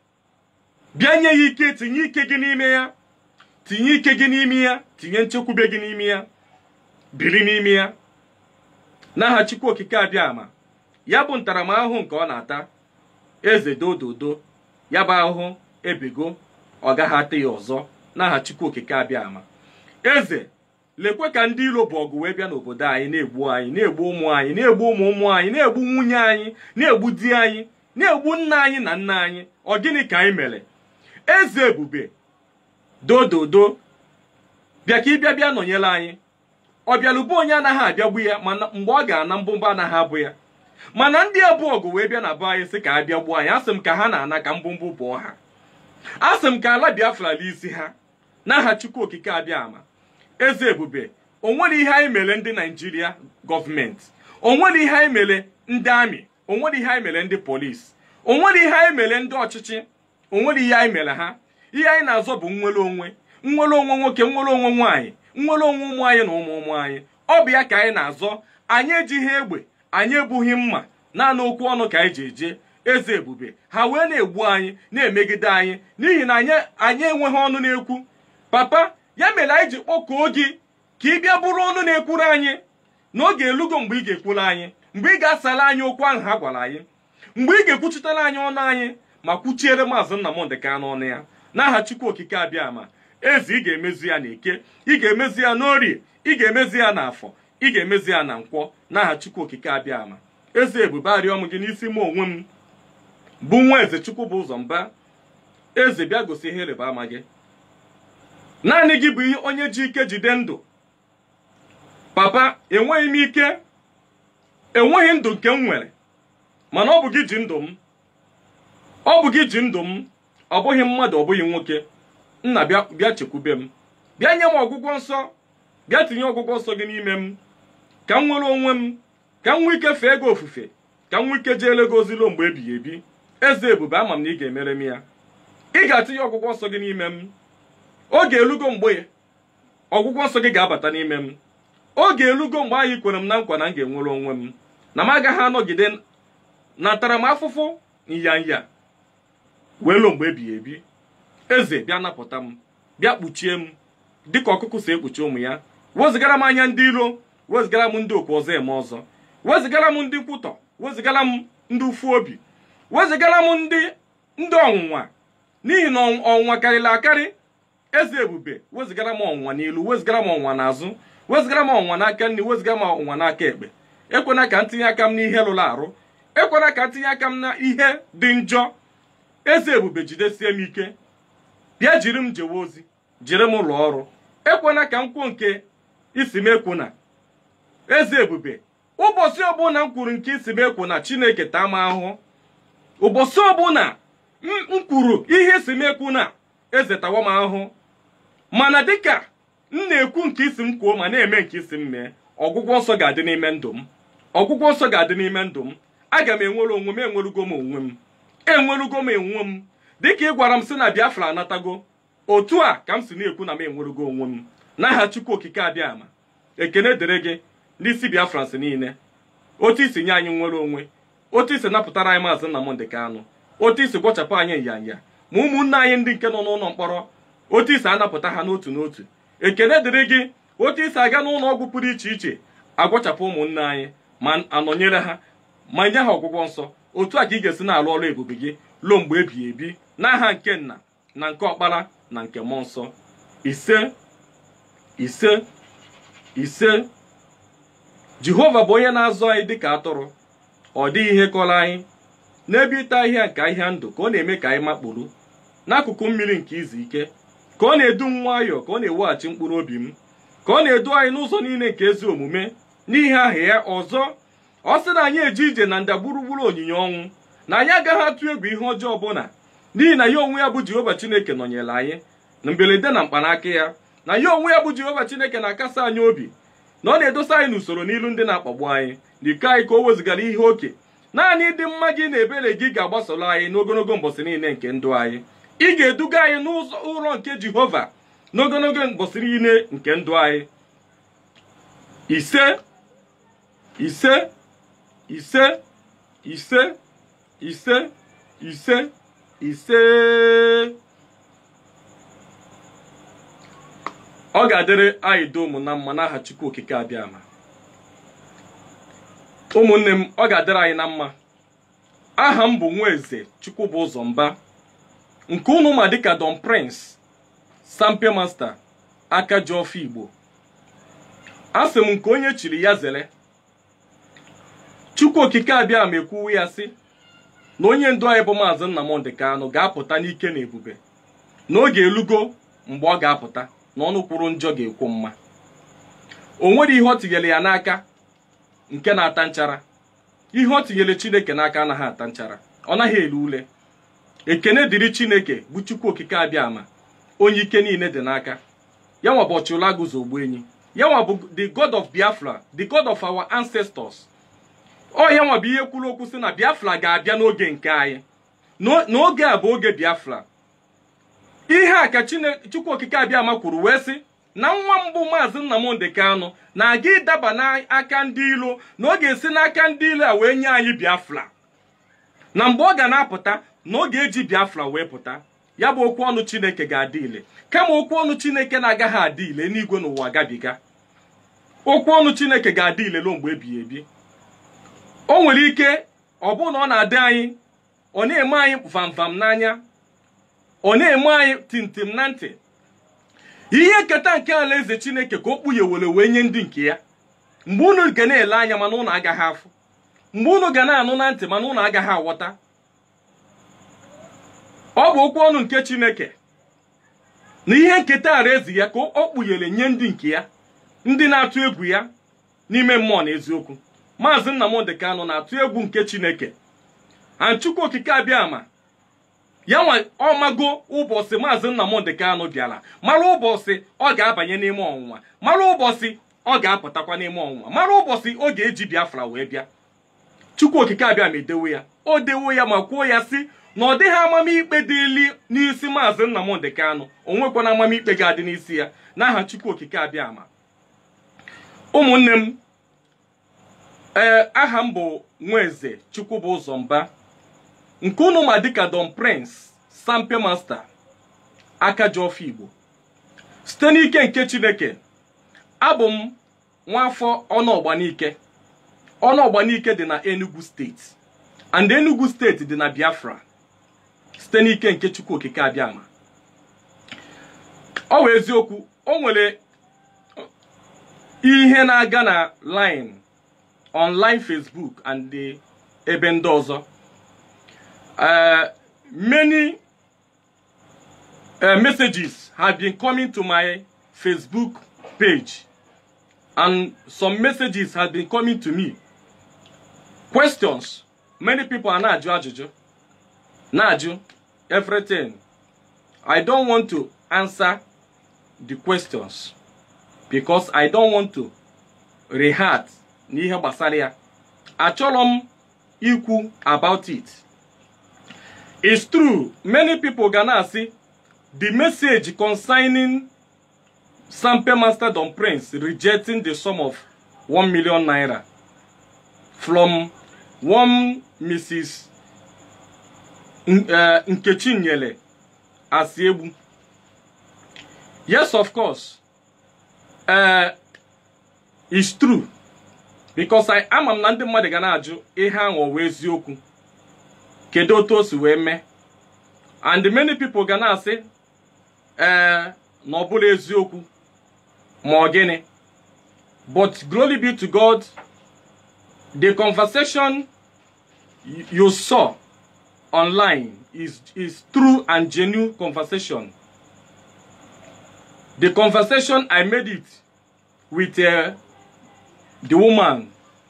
bịa nye ya ike tinye ike gị n'ime ya tinye ike gị n'ime ya tinye nchekwube gị n'ime ya biri n'ime ya n'aha Chukwu okike abịa ama ya bụ ntaramahụhụ nke ọ na-ata eze dododo ya bụ ahụhụ ebego ọ gaghị ata ya ọzọ n'aha chukwu okike abịa ama eze lekwe ka ndị ilo bụ ọgụ wee bịa n'obodo anyị na-egbu anyị na-egbu ụmụ anyị na-egbu ụmụ ụmụ anyị na-egbu nwunye anyị na-egbu di anyị na-egbu nna anyị na nna anyị ọ gịnị ka anyị mere eze ebube dododo bịa ka ịbịa bịa nọnyere anyị ọ bịalụbụ onye anaghị abịagbu ya mana mgbe ọ ga-ana mbụmba anaghị abụ ya mana ndị abụọ ọgụ wee bịa na be anyị sị ka a bịa gbuo anyị asị m ka ha na-ana ka mbụmbụ bụọ ha asị m ka ala biafra isi ha n'aha chukwu okike abịa ama eze ebube o nwere ihe anyị mere ndị naijiria gọọmenti o nwere ihe anyị mere ndị amị o nwere ihe anyị mere ndị polisi o nwere ihe anyị mere ndị ọchịchị o nwere ihe anyị mere ha ihe anyị na-azọ bụ nnwere onwe nnwere onwe nwoke nnwere onwe nwaanyị nnwere onwe ụmụ anyị na ụmụ ụmụ anyị ọ bụ ya ka anyị na-azọ anyị ejighị egbe anyị ebughị mma naanị okwu ọnụ ka anyị ji eje eze ebube ha wee na-egbu anyị na-emegide anyị n'ihi na anyị anyị enweghị ọnụ na-ekwu papa ya mere anyị ji kpọkuo gị ka ị bịa bụrụ ọnụ na-ekwuru anyị n'oge elugo mgbe ị ga-ekwuru anyị mgbe ị ga-asara anyị okwu ahụ ha gwara anyị mgbe ị ga-ekwuchitere anyị ọnụ anyị ma kwuchiere maazị Nnamdị Kanụ ọnụ ya n'aha Chukwu okike abịa ma eze ị ga-emezi ya n'eke ị ga-emezi ya n'orie ị ga-emezi ya n'afọ ị ga-emezi ya na nkwọ n'aha Chukwu okike abịa ama eze ebube arịọ m gị n'isi m onwe m bụ nwa eze Chukwu bụ ụzọ mba eze bịa gosi ihe ịrịba ama gị naanị gị bụ onye ji ike jide ndụ papa enweghị m ike enweghị ndụ nke m nwere mana ọ bụ gị ji ndụ m ọ bụ gị ji ndụ m ọ bụghị mmadụ ọ bụghị nwoke nna bịa bịa chekwube m bịa nye m ọgwụgwọ nsọ bịa tinye ọgwụgwọ nsọ gị n'ime m ka m nwere onwe m ka m nwee ike fee gị ofufe ka m nwee ike jeele gị ozilo mgbe ebighị ebi eze ebube ama m na ị ga-emere m ya ị ga-atinye ọgwụgwọ nsọ gị n'ime m oge elugo mgbe ọgwụgwọ nsọ gị ga-abata n'ime m oge elugo mgbe anyị kwere m na nkwa na m ga-enwere onwe m na m agaghị anọgide na ntaramahụhụ nyanya wee lụọ mgbe ebighị ebi eze bịa napụta m bịa kpuchie m dịka ọkụkụ si ekpuchi ụmụ ya wezigara m anya ndị iro wezigara m ndị okwu ọzọ eme ọzọ wezigara m ndị nkwutọ wezigara m ndị ufu obi wezigara m ndị ndị ọnwụnwa n'ihi na ọnwụnwa karịrị akarị eze ebube wezigara m ọnwụnwa n'ilu wezigara m ọnwụnwa n'azụ wezigara m ọnwụnwa n'aka nri wezigara m ọnwụnwa n'aka ekpe ekwena ka ntinye aka m n'ihe lụrụ arụ ekwena ka ntinye aka m na ihe dị njọ eze ebube jidesie m ike bịa jiri m jewe ozi jiri m ụlọ ọrụ ekwena ka m kwuo nke isi m ekwu na eze ebube ụbọchị ọbụla m kwuru nke isi m ekwu na chineke taa m ahụhụ ụbọchị ọbụla m kwuru ihe isi m ekwu na eze tawa m ahụhụ mana dịka m na-ekwu nke isi m kwuo ma na-eme nke isi m mee ọgwụgwọ nsọ ga-adị n'ime ndụ m ọgwụgwọ nsọ ga-adị n'ime ndụ m aga m enwere onwe m enwerugo m onwe m enwerugo m enwe m dịka ị gwara m si na biafra anatago otu a ka m si na-ekwu na m enwerugo onwe m n'aha chukwu okike abịa ama ekene dịrị gị n'isi biafra si niile otu isi nye anyị nwere onwe otu isi napụtara anyị maazị Nnamdị Kanụ otu isi gwọchapụ anyị nyanya ma ụmụnne anyị ndị nke nọ n'ụlọ mkpọrọ otu isi anapụta ha n'otu n'otu ekene dịrị gị otu isi aga n'ụlọ ọgwụ pụrụ iche iche agwọchapụ ụmụnne anyị ma anọnyere ha ma nye ha ọgwụgwọ nsọ otu a ka ị ga-esi na-alụ ọrụ ebube gị ruo mgbe ebighị ebi n'aha nke nna na nke ọkpara na nke mmụọ nsọ ise ise ise jehova bụ onye na-azụ anyị dịka atụrụ ọ dịghị ihe kọrọ anyị n'ebe ịta ahịhịa nke ahịhịa ndụ ka ọ na-eme ka anyị makpuru n'akụkụ mmiri nke izu ike ka ọ na-edu m nwayọọ ka ọ na-eweghachi mkpụrụ obi m ka ọ na-edu anyị n'ụzọ niile nke ezi omume n'ihi aha ya ọzọ ọ sị na anyị eje ije na nda gburugburu onyinye ọnwụ na anyị agaghị atụ egwu ihe ọjọọ ọbụla n'ihi na ya onwe ya bụ jehova chineke nọnyere anyị na mberede na mkpanaka ya na ya onwe ya bụ jehova chineke na-akasa anyị obi na ọ na-edosa anyị n'usoro n'ilu ndị na-akpagbu anyị na iko anyị ka o wezugara ihe oke naanị ịdị mma gị na ebere gị ga-agbasoro anyị n'ogologo mbọsị niile nke ndụ anyị ị ga-eduga anyị n'ụzọ ụlọ nke jehova n'ogologo mbọsị niile nke ndụ anyị ise ise ise ise ise ise ise ọ ga-adịrị anyị dum na mma n'aha chukwu okike abịa ama ụmụnne m ọ ga-adịrị anyị na mma aha m bụ nwaeze chukwubụzọ mba nke unu ma dịka don prince sampe master aka ji ọfọ igbo asị m nke onye chiri ya zere chukwu okike abịa ma ekwuwe ya sị na onye ndu anyị bụ maazị nnamdị kanụ ga-apụta n'ike na ebube n'oge elugo mgbe ọ ga-apụta na ọnụ kwuru njọ ga-ekwu mma o nwere ihe ọ tinyere ya n'aka nke na-ata nchara ihe ọ tinyere chineke n'aka anaghị ata nchara ọ naghị elu ule ekene dịrị chineke bụ chukwu okike abịa ama onye ike niile dị n'aka ya nwa bụ ọchụla guzo ogbu enyi ya nwa bụ the god of biafra the god of our ancestors ọ ya nwa bụ ihe kwuru okwu sị na biafra ga-abịa n'oge nke anyị n'oge a bụ oge biafra ihe a ka chukwu okike abịa ama kwuru wee sị na nwa mbụ maazị nnamdị kanụ na-aga ịdaba n'aka ndị ilo na ọ ga-esi n'aka ndị ilo a wee nye anyị biafra na mgbe ọ ga na-apụta na ọ ga-eji biafra wee pụta ya bụ okwu ọnụ chineke ga-adị ile kama okwu ọnụ chineke na-agaghị adị ile n'igwe n'ụwa gabiga okwu ọnụ chineke ga-adị ile ruo mgbe ebighị ebi o nwere ike ọ bụrụ na ọ na-adị anyị ọ na-eme anyị vamvam n'anya ọ na-eme anyị timtim na ntị ihe nketa nke alaeze chineke ka o kpughewere wee nye ndị nke ya mgbe unu ga na-ele anya mana unu agaghị afụ mgbe unu ga na-anụ na ntị mana unu agaghị aghọta ọ bụ okwu ọnụ nke chineke na ihe nketa alaeze ya ka o kpughere nye ndị nke ya ndị na-atụ egwu ya n'ime mmụọ na eziokwu maazị nnamdị kanụ na-atụ egwu nke chineke anchukwu okike abịa ama ya nwa ọmago ụbọchị maazị nnamdị kanụ bịara mara ụbọchị ọ ga-abanye n'ime ọnwụnwa mara ụbọchị ọ ga-apụtakwa n'ime ọnwụnwa mara ụbọchị ọ ga-eji biafra wee bịa chukwu okike abịa ma edewo ya o dewo ya ma kwuo ya sị na ọ dịghị amamikpe dịli n'isi maazị nnamdị kanụ o nwekwana amamikpe ga-adị n'isi ya n'aha chukwu okike abịa ama ụmụnne m ee aha m bụ nwaeze chukwubụzọ mba nke unu ma dịka don prince sampe master aka ji ọfọ igbo site n'ike nke chineke abụ m nwafọ ọnụọgbanike ọnụọgbanike dị na enugu steeti and enugu steeti dị na biafra site n'ike nke chukwu okike abịama ọ wụ eziokwu o nwere ihe na-aga na line online facebook and the ebe ndị ọzọ uh, many uh, messages have been coming to my facebook page and some messages have been coming to me questions many people are na-ajụ ajụjụ na-ajụ everything i don't want to answer the questions because i don't want to reheart n'ihe gbasara ya achọrọ m ikwu about it it's true many people ga na-asị the message concerning sampe master don prince rejecting the sum of 1 million naira from one mrs nkechi nyele asiegbu yes of course uh, it's true because I ama m na ndị mmadụ ga na-ajụ ihe ahụ ọwa eziokwu kedu otu o si wee mee and many people ga na-asị ee na ọ bụla eziokwu ma ọ gịnị but glory be to God the conversation you saw online is is true and genuine conversation the conversation I made it with uh, the woman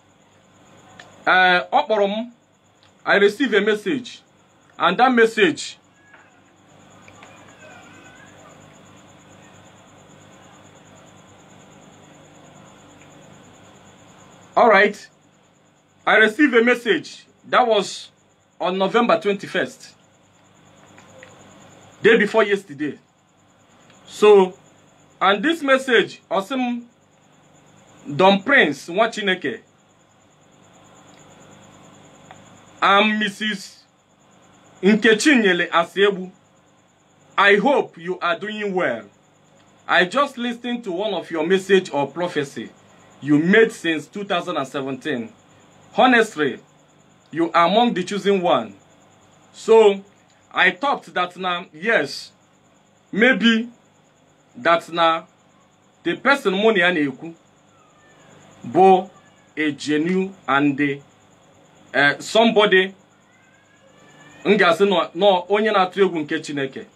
uh, ọ kpọrọ m I received a message and that message all right I received a message that was on November 21st day before yesterday so and this message osim Don Prince nwa Chineke and Mrs. Nkechinyele Asiegbu I hope you are doing well. I just listened to one of your message or prophecy you made since 2017 honestly you are among the chosen one so i thought that na yes maybe that na the person mụ na ya na-ekwu bụ a genuine and uh, somebody m ga-asị nọ onye na-atụ egwu nke chineke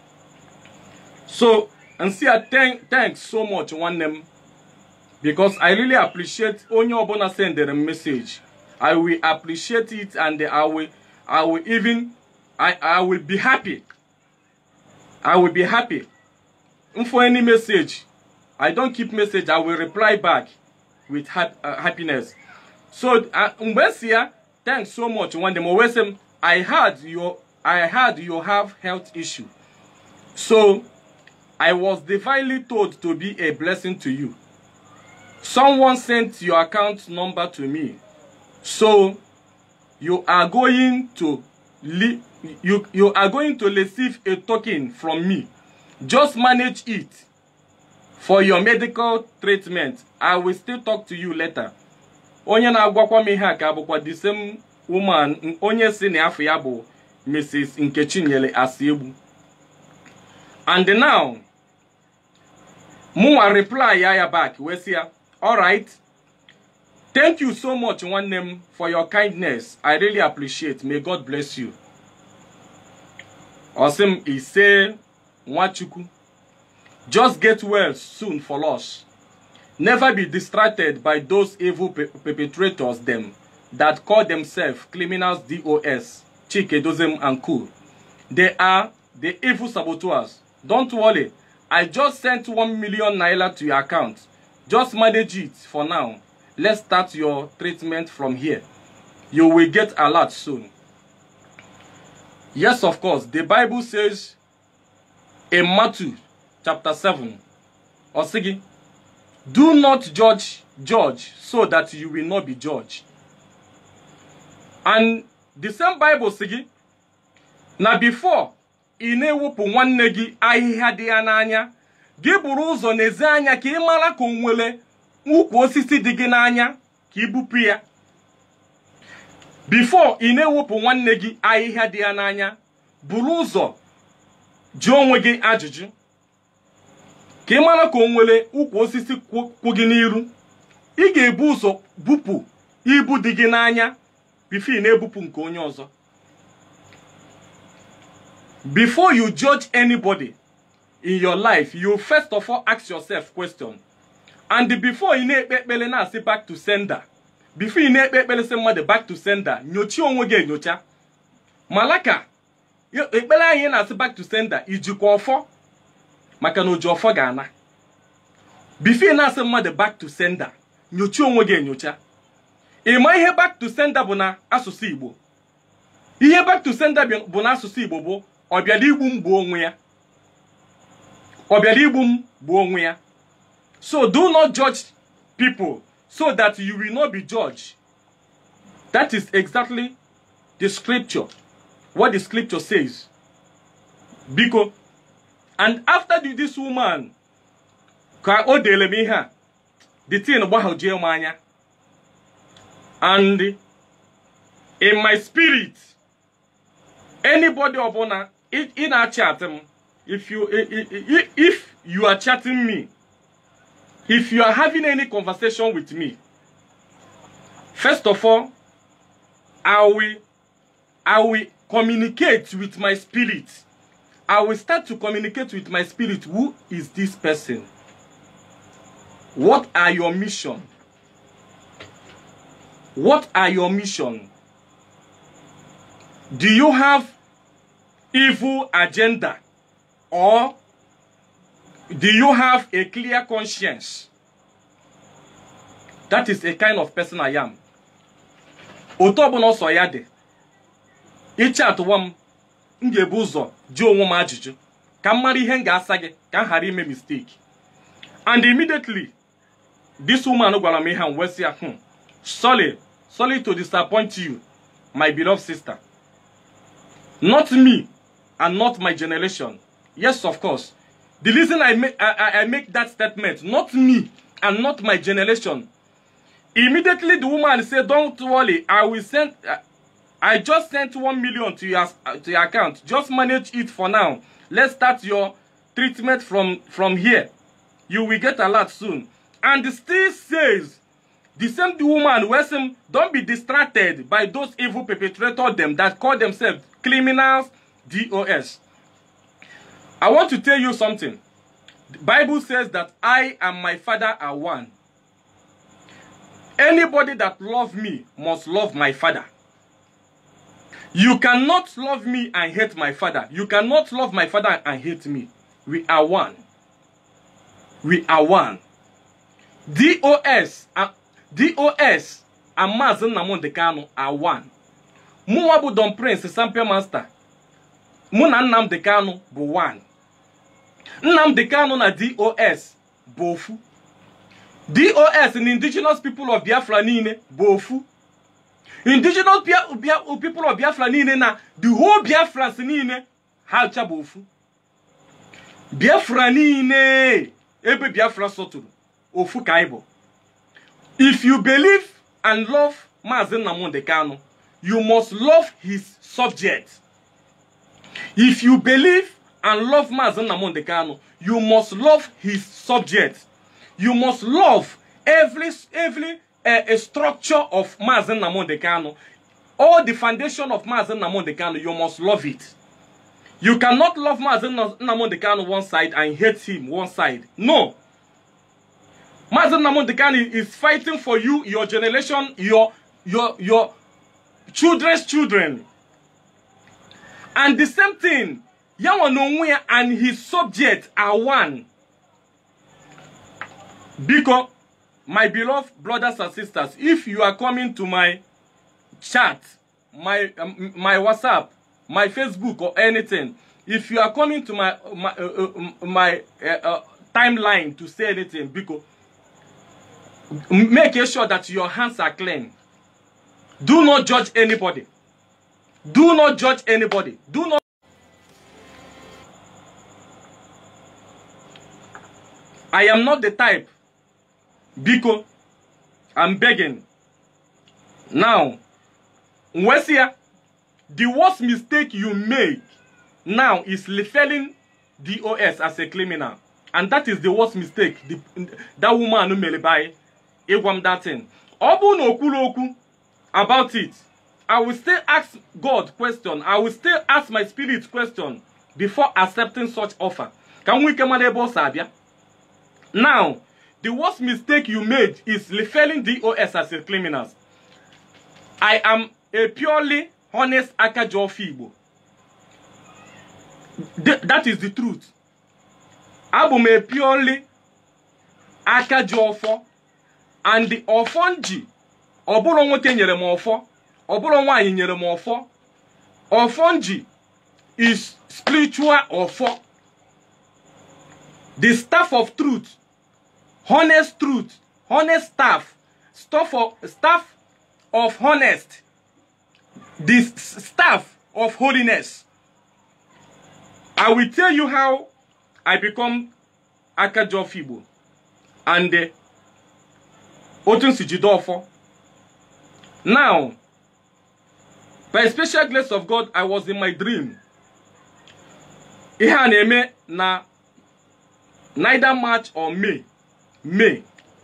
so nsị ya thanks so much nwanne m because i really appreciate onye ọbụla sendere m message i will appreciate it and i will i will even i i will be happy i will be happy for any message i don't keep message i will reply back with ha uh, happiness so mgbe si ya thanks so much nwanne m wee sị m i heard you i heard you have health issue so i was divinely told to be a blessing to you someone sent your account number to me so you are going to you you are going to receive a token from me just manage it for your medical treatment i will still talk to you later onye na-agwakwa m ihe a ka bụkwa the same woman onye si na afọ ya bụ mrs nkechinyere asiegbu and now mụnwa reply ya ya back wee sị ya alright thank you so much nwanne m for your kindness i really appreciate may god bless you ọ sị m ise nwachukwu just get well soon for us never be distracted by those evil pe perpetrators them that call themselves criminals dos chike dozem and cool they are the evil saboteurs don't worry i just sent one million naira to your account just manage it for now let's start your treatment from here you will get alert soon yes of course the bible says in matthew chapter 7 osigi do not judge judge so that you will not be judged and the same bible sigi na before ị na-ewepụ nwanne gị ahịhịa dị ya n'anya gị buru ụzọ n'ezi anya ka ị mara ka o nwere ukwu osisi dị gị n'anya ka ị bupụ ya before ị na-ewepụ nwanne gị ahịhịa dị ya n'anya buru ụzọ jụọ onwe gị ajụjụ ka ị mara ka o nwere ukwu osisi kwụ gị n'iru ị ga-ebu ụzọ bupụ ibu dị gị n'anya bifo ị na-ebupụ nke onye ọzọ before you judge anybody in your life you first of all ask yourself question and before ị na-ekpe ekpere na-asị back to sender before ị na-ekpe ekpere sị mmadụ back to sender nyochie onwe gị enyocha malaka ekpere anyị na-asị back to sender ijikwa ọfọ maka na oji ọfọ ga-ana before ị na-asị mmadụ back to sender nyochie onwe gị enyocha ị ma ihe back to sender bụ na asụsụ Igbo ihe back to sender bụ na asụsụ Igbo bụ ọ bịara igbu m gbuo onwe ya ọ bịara igbu m gbuo onwe ya so do not judge people so that you will not be judged that is exactly the scripture what the scripture says biko and after the, this woman ka o dere m ihe a the thing gbahojie m anya and in my spirit anybody ọbụla ị na-achat m if you if you are chatting me if you are having any conversation with me first of all i will i will communicate with my spirit i will start to communicate with my spirit who is this person what are your mission what are your mission do you have evil agenda or do you have a clear conscience that is a kind of person i am otu ọbụla ọsọ ya dị iche atụwa m m ga-ebu ụzọ jụọ onwe m ajụjụ ka m mara ihe m ga-asa gị ka m ghara ime mistake and immediately this woman gwara m ihe a wee sị ya hmm sorry sorry to disappoint you my beloved sister not me and not my generation. Yes, of course. The reason I make I, I make that statement, not me and not my generation, immediately the woman said don't worry i will send uh, i just sent one million to your uh, to your account just manage it for now let's start your treatment from from here you will get alert soon and still says the same woman wey say don't be distracted by those evil perpetrators them that call themselves criminals dos i want to tell you something the bible says that i and my father are one anybody that love me must love my father you cannot love me and hate my father you cannot love my father and hate me we are one we are one dos uh, dos and Maazị Nnamdi Kanu are one mụnwa bụ Don Prince Sampe Master mụ na Nnamdi Kanu bụ one Nnamdi Kanu na dos bụ ofu dos na indigenous people of Biafra niile bụ ofu indigenous Bia- Bia- people of Biafra niile na the whole Biafrans niile ha ncha bụ ofu Biafra niile ebe Biafra sọtụrụ ofu ka anyị bụ if you believe and love Maazị Nnamdi Kanu you must love his subject if you believe and love Maazị Nnamdi Kanu you must love his subject you must love every every uh, a structure of Maazị Nnamdi Kanu all the foundation of Maazị Nnamdi Kanu you must love it you cannot love Maazị Nna- Nnamdi Kanu one side and hate him one side no Maazị Nnamdi Kanu is fighting for you, your generation, your your your children's children. And the same thing, Yawa Nonwe and his subject are one. Because, my beloved brothers and sisters, if you are coming to my chat, my um, my WhatsApp, my Facebook or anything, if you are coming to my my uh, uh, my uh, uh, timeline to say anything, because make sure that your hands are clean. Do not judge anybody. Do not judge anybody. Do not. I am not the type. Biko, I'm begging. Now, Wesia, the worst mistake you make now is referring DOS as a criminal. And that is the worst mistake the, that woman mere by ịgwa m that thing. Ọ bụrụ na o kwuru okwu about it, I will still ask God question. I will still ask my spirit question before accepting such offer. Ka m nwee ike mara ebe ọ si abịa. Now, the worst mistake you made is referring DOS as a criminals. I am a purely honest Akajofi Igbo. Th- that is the truth. Abụ m a purely Akajiofo and the ọfọ nji ọ bụrụ nwoke nyere m ọfọ ọ bụrụ nwaanyị nyere m ọfọ ọfọ nji is spiritual ọfọ the staff of truth honest truth honest staff staff of staff of honest the s- staff of holiness i will tell you how i become akajof igbo and uh, otu nsi jide ọfọ now by special grace of god i was in my dream ihe a na-eme na neither march or may may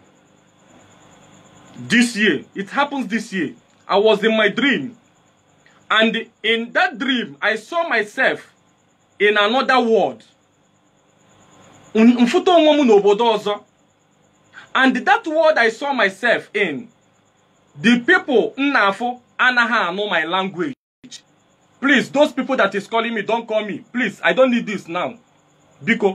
this year it happens this year i was in my dream and in that dream i saw myself in another world M- mfụta onwe m n'obodo ọzọ and that world i saw myself in the people nnafụ anaghị anụ my language please those people that is calling me don't call me please i don't need this now biko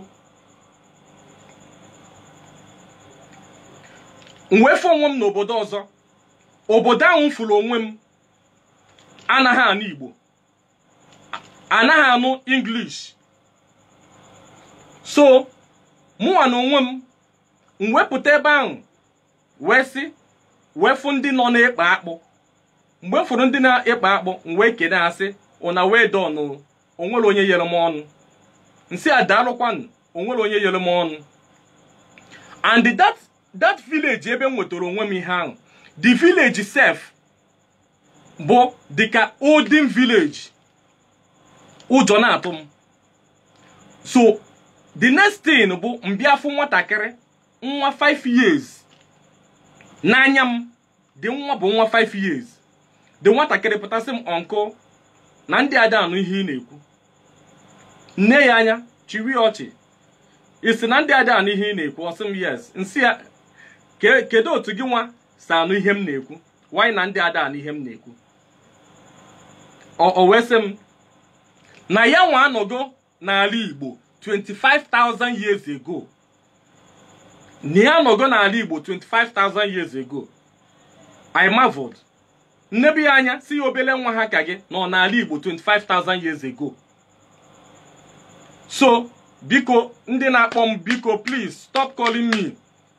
m wee fụ onwe m n'obodo ọzọ obodo ahụ m fụrụ onwe m anaghị anụ igbo anaghị anụ english so mụnwa na onwe m m wepụta ebe ahụ wee sị wee fụ ndị nọ na-ekpe akpụ mgbe m fụrụ ndị na-ekpe akpụ m wee kene ha sị ụna wee dọnụ onwere onye yere m ọnụ nsị a daalụkwanụ onwere onye yere m ọnụ and that that village ebe m nwetara onwe m ihe ahụ the village sef bụ dịka olden village ụjọ na-atụ m so the next thing bụ mbịafụ nwatakịrị nwa 5 years n'anya m dị nwa bụ nwa 5 years dị nwatakịrị pụtasị m ọnkụ na ndị ada anụ ihe ị na-ekwu nne ya anya chiri ọchị isi na ndị ada anụ ihe ị na-ekwu ọsị m yes nsị ya kedu otu gị nwa si anụ ihe m na-ekwu wanyị na ndị ada anụ ihe m na-ekwu o wee sị m na ya nwa anọgo n'ala Igbo 25,000 years ago na ya anọgo n'ala Igbo 25,000 years ago I marveled nnebi ya anya si ya obele nwa ha ka gị nọ n'ala Igbo 25,000 years ago so biko ndị na-akpọ m biko please stop calling me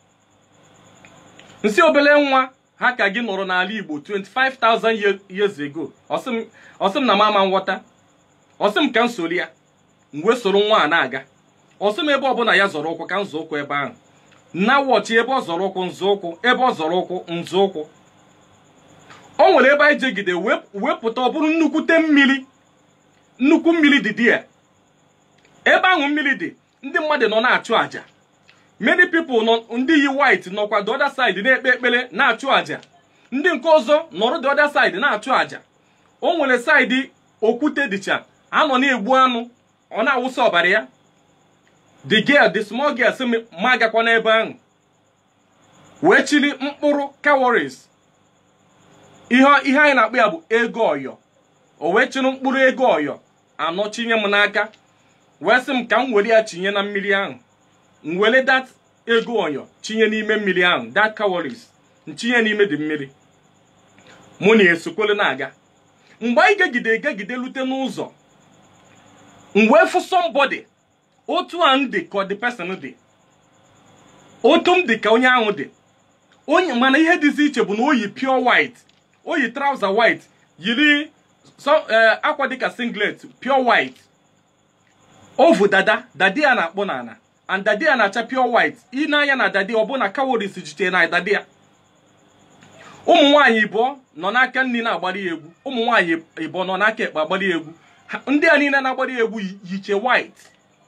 nsi obele nwa ha ka gị nọrọ n'ala Igbo 25,000 years ago ọsị m na m ama nghọta ọsị m ka m soro ya m wee soro nwa a na-aga ọsị m ebe ọbụla ya zọrọ ụkwụ ka m zọ ụkwụ ebe ahụ na wọchị ebe ọ zọrọ ụkwụ nzọ ụkwụ ebe ọ zọrọ ụkwụ nzọ ụkwụ o nwere ebe anyị jegide wepụta ọ bụrụ nnukwute mmiri nnukwu mmiri dị dị ya ebe ahụ mmiri dị ndị mmadụ nọ na-achụ àjà many people nọ ndị yi white nọkwa the other side na-ekpe ekpere na-achụ àjà ndị nke ọzọ nọrọ the other side na-achụ àjà o nwere saịdị okwute dịcha anọ na-egbu anụ ọ na-awụsa ọbara ya the girl the small girl sị ma agakwa n'ebe ahụ wee chiri mkpụrụ calories ihe ihe anyị na-akpọ ya bụ ego ọyọ o wee chiri mkpụrụ ego ọyọ anọ chinye m n'aka wee sị m ka m were ya chinye na mmiri ahụ m were dat ego ọyọ chinye n'ime mmiri ahụ that calories nchinye n'ime dị mmiri mụ na esokwele na-aga mgbe anyị gegide egegide lute n'ụzọ m wee fụ somebody otu a m dị ka the person dị otu m dị ka onye ahụ dị onye mana ihe dịzi iche bụ na o yi pure white o yi trouser white yiri akwa dịka singlet pure white ovu dada dadi ya na-akpọ n'ala and dadi ya na-acha pure white ị na-anya na dadi ọ bụ na calories jitere na dadi ya ụmụ nwaanyị ịbụọ nọ n'aka nri na-agbari ya egwu ụmụ nwaanyị ịbụọ nọ n'aka ekpe agbari ya egwu ndị a niile na-agbari ya egwu yiche white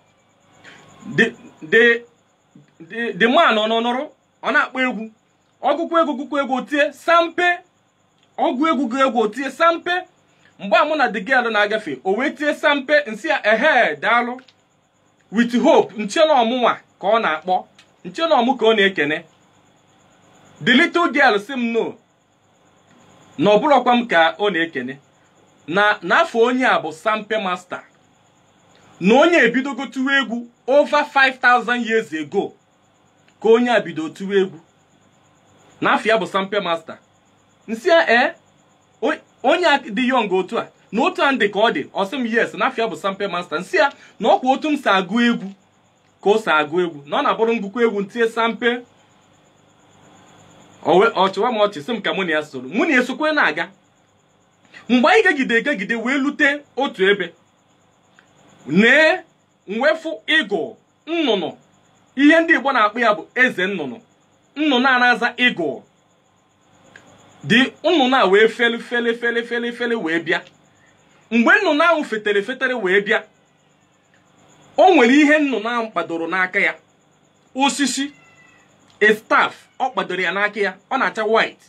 the man ọ nọnọrọ ọ na-akpọ egwu ọgụgụ egwu gụkụ egwu tie sampe ọgụ egwu gụ egwu tie sampe mgbe a mụ na the girl na-agafe o wee tie sampe nsị ya ehe daalụ with hope nche na ọmụnwa ka ọ na-akpọ nche na ọmụ ka ọ na-ekene the little girl si m no na ọbụrọkwa m ka ọ na-ekene na n'afọ onye a bụ sampe master na onye ebidogo tụwa egwu over 5000 years ago ka onye a bido tụwa egwu n'afọ ya bụ sampe master nsị ee onye a dị yọng otu a na otu a ndị ka ọ dị ọsị m yes n'afọ ya bụ sampe master nsị ya na ọkwa otu m si agụ egwu ka o si agụ egwu na ọ na-abụrụ ngụkọ egwu ntie sampe ọchịwa m ọchị sị m ka mụ na ya soro mụ na esokwe na-aga mgbe anyị gegide egegide wee lute otu ebe nee mwefu ịgụ nnụnụ ihe ndị Igbo na-akpọ ya bụ eze nnụnụ nnụnụ a na-aza ịgụ dị nnụnụ a wee fele fele fele fele fele wee bịa mgbe nnụnụ ahụ fetere fetere wee bịa o nwere ihe nnụnụ ahụ kpadoro n'aka ya osisi a staff ọ kpadoro ya n'aka ya ọ na-acha white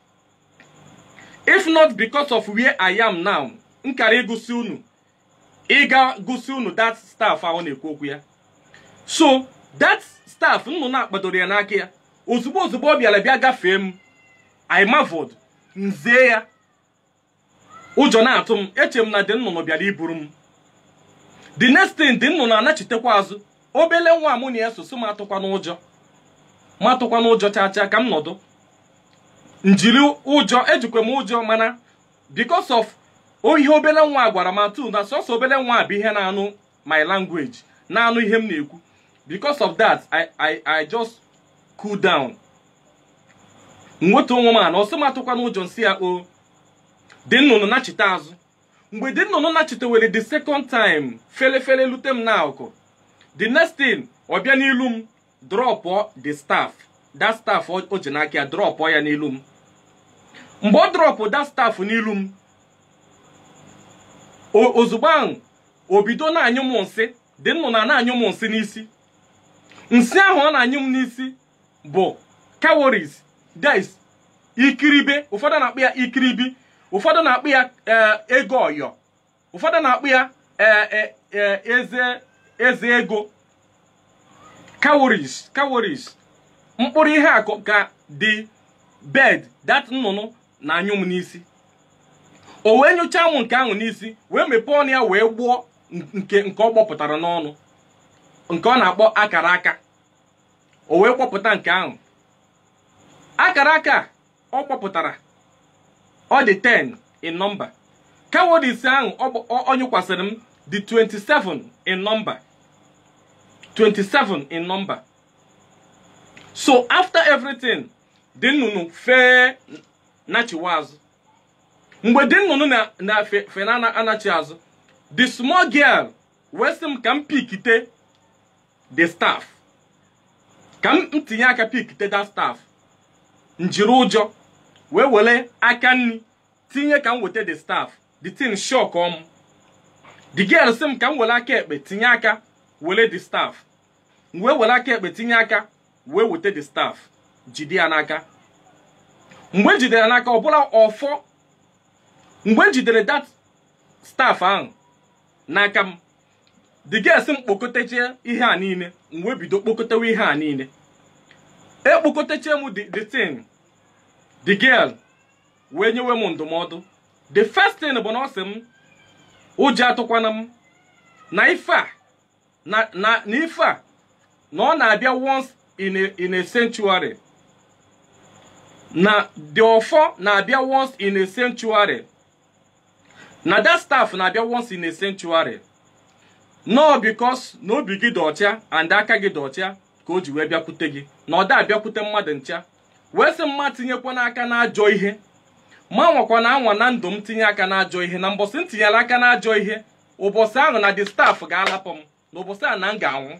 if not because of where I am now m kara ịgụsị unu ịga gụsị unu that staff ahụ na-ekwu okwu ya so that staff nnụnụ akpadoro ya n'aka ya ozugbo ozugbo ọ bịara bịa gafee m I marveled nzie ya ụjọ na-atụ m eche m na dị nnụnụ bịara iburu m the next thing dị nnụnụ anachitekwa azụ obele nwa mụ na ya soso m atụkwa n'ụjọ ma atụkwa n'ụjọ chaa chaa ka m nọdụ njiri ụjọ ejikwa m ụjọ mana because of ihe obele nwa gwara m atụ na sọsọ obele nwa bụ ihe na-anụ my language na-anụ ihe m na-ekwu because of that I, I, I just cool down nweta onwe m ana ọsị m atụkwa n'ụjọ nsị ya o dị nnụnụ nachite azụ mgbe dị nnụnụ nachitewere the second time fele fele lute m n'akụkụ the next thing ọ bịa n'ilu m drọpụ the staff that staff o ji n'aka ya drọpụ ya n'ilu m mgbe ọ drọpụ da staf n'ilu m ozugbo ahụ o bido na-anyụ m nsị dị nnụ na na-anyụ m nsị n'isi nsị ahụ ọ na-anyụ m n'isi bụ calories des ikiribe ụfọdụ na-akpụ ya ikiribi ụfọdụ na-akpụ ya ego ọyọ ụfọdụ na-akpụ ya eze eze ego calories calories mkpụrụ ihe akụ ka dị bed dat nnụnụ na-anyụ m n'isi o wee nyụchaa m nke ahụ n'isi wee mepee ọnụ ya wee gbuo nke nke ọ gbọpụtara n'ọnụ nke ọ na-akpọ akara aka o wee kpọpụta nke ahụ akara aka ọ kpọpụtara ọ dị 10 in number calories ahụ ọ nyụkwasịrị m dị 27 in number 27 in number so after everything dị nnụnụ fee nachiwa azụ mgbe dị nnụnụ na fe na anachi azụ the small girl wee sị m ka m pikite the staff ka m tinye aka pikite that staff njiri ụjọ wee were aka nri tinye ka m weta the staff the thing shock ọm the girl sị m ka m were aka ekpe tinye aka were the staff wee were aka ekpe tinye aka wee weta the staff jide ya n'aka mgbe m jidere n'aka ọ bụla ọfọ mgbe m jidere that staff ahụ n'aka m the girl sị m kpokọtechie ihe a niile m wee bido kpokọtewa ihe a niile ekpokọtechie m the thing the girl wee nyewe m ndụmọdụ the first thing bụ na ọ sị m ụjọ atụkwana m na ife a na na ife a na ọ na-abịa once in a, in a sanctuary na the ọfọ na-abịa once in a sanctuary na that staff na-abịa once in a sanctuary no because na obi gị dị ọcha and aka gị dị ọcha ka o ji wee bịakwute gị na ọ da abịakwute mmadụ ncha wee sị mma tinyekwa n'aka n'ajọ ihe ma nwakwa na anwa na ndụ m tinye aka n'ajọ ihe na mbọsị m tinyere aka n'ajọ ihe ụbọchị ahụ na the staff ga-alapụ m na ụbọchị ahụ na m ga-anwụ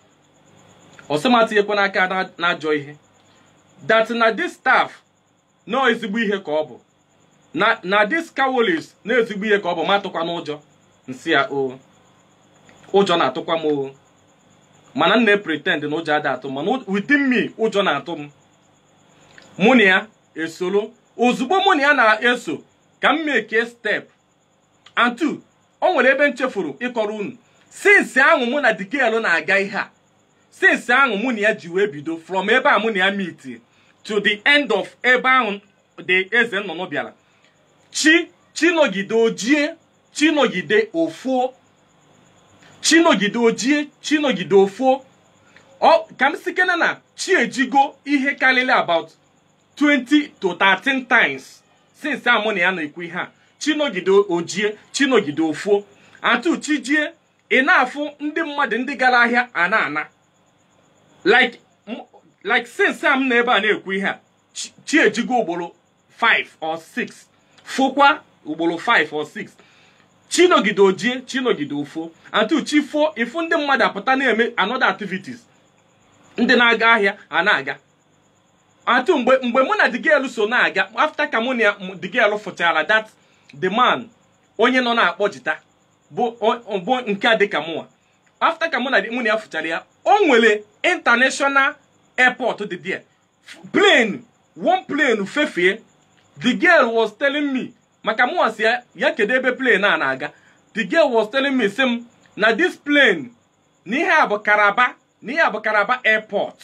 ọsị m atinyekwa n'aka n'ajọ ihe that na this staff na ezigbo ihe ka ọ bụ na na this calories na ezigbo ihe ka ọ bụ ma atụkwa n'ụjọ nsị ya o ụjọ na-atụkwa m o mana m na-pretend na ụjọ ada atụ mana within me ụjọ na-atụ m mụ na ya esoro ozugbo mụ na ya na-eso ka m meke step and two o nwere ebe m chefuru ịkọrọ unu sinsi ahụ mụ na dikelu na-aga ihe a sinsi ahụ mụ na ya ji wee bido from ebe a mụ na ya meet to the end of ebe ahụ the eze nnụnụ bịara chi chinogide ojie chinogide ofuo chinogide ojie chinogide ofuo ọ ka m sikene na chi ejigo ihe karịrị about 20 to 13 times since amụ na ya na-ekwu ihe a chinogide ojie chinogide ofuo atụ chijie ị na-afụ ndị mmadụ ndị gara ahịa a na-ana like like since am na ebe a na-ekwu ihe a chi ejigo ugboro 5 or 6 fụkwa ugboro 5 or 6 chinogide ojie chinogide ofuo atụ chi fuo ịfụ ndị mmadụ apụta na-eme another activities ndị na-aga ahịa a na-aga atụ mgbe mgbe mụ na digel so na-aga after ka mụ na digel fụchara that the man onye nọ na-akpọ jita bụ nke a dịka mụnwa after ka mụ na mụ na ya fụchara ya o nwere international airport dị there plane one plane fefie the girl was telling me maka mụnwa si ya ya kedu ebe plane a na-aga the girl was telling me sị m na this plane na ihe a bụ karaba na ihe a bụ karaba airport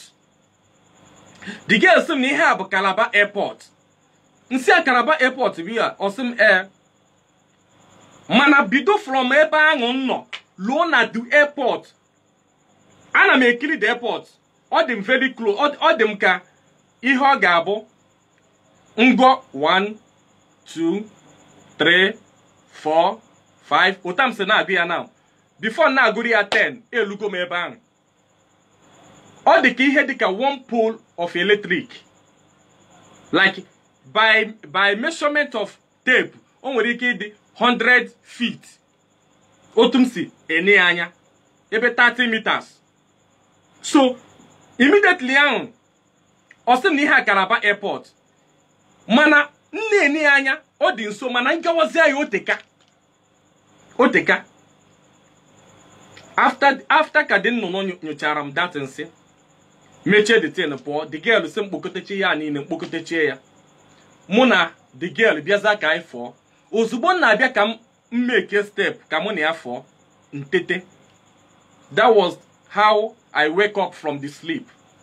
the girl sị m na ihe a bụ kalaba airport nsị a kalaba airport bụ ya ọ sị m ee mana bido from ebe ahụ m nọ luo na the airport ana m ekiri the airport ọ dị m very close ọ dị m ka ihe ọ ga-abụ ngọ 1 2 3 4 5 ụta m si na-agụ ya now before na-agụrụ ya 10 elugo m ebe ahụ ọ dị ka ihe dị ka one pole of electric like by by measurement of tape o nwere ike ịdị 100 feet otu m si ene ya anya ebe 30 meters so immediately ahụ ọ sị m na ihe a Calabar airport mana nne eni ya anya ọ dị nso mana nkewazi ya oteka oteka after after ka dị nnụnụ nyo- nyochara m datin si mechie the tin pụọ the girl si mkpokọtechi ya niile mkpokọtechie ya mụ na the girl bịaza ka anyị fọọ ozugbo m na-abịa ka m mmeke step ka mụ na ya fọọ ntete that was how i wake up from the sleep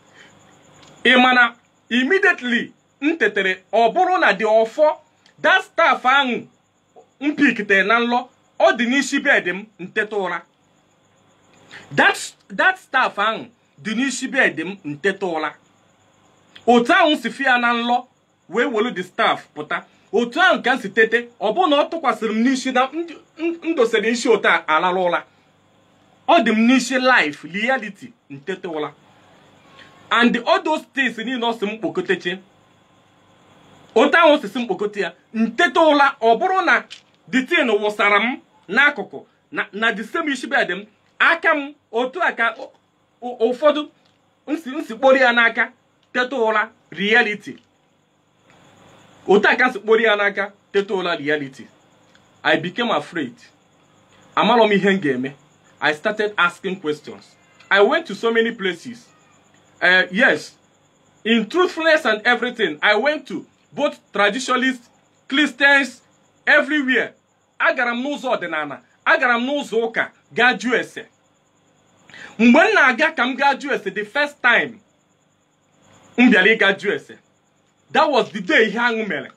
ị mana immediately m tetere ọ bụrụ na dị ọfọ that staff ahụ m pikitere na nlọ ọ dị n'isi bed m nteta ụra that that staff ahụ dị n'isi bed m nteta ụra otu ahụ m si fia na nlọ wee welu the staff pụta otu ahụ ka m si tete ọ bụrụ na ọ tụkwasịrị m n'isi na m m dosere isi otu a alara ụra ọ dị m n'isi life reality ntete ụra and all those things niile ọ sị m kpokọteche otu ahụ osisi mkpokọta ya ntete ụra ọ bụrụ na the tin wụsara m n'akụkụ na na the same isi bed m aka m otu a ka ụ- ụ- ụfọdụ nsi nsikpori ya n'aka teta ụra reality otu a ka nsikpori ya n'aka teta ụra reality i became afraid amarọ m ihe m ga-eme i started asking questions i went to so many places uh, yes in truthfulness and everything i went to both traditionalists christians everywhere agara m n'ụzọ ọdịnala agara m n'ụzọ ụka gaa jụọ ese mgbe m na-aga ka m gaa jụọ ese the first time m bịara ịga jụọ ese that was the day ihe ahụ mere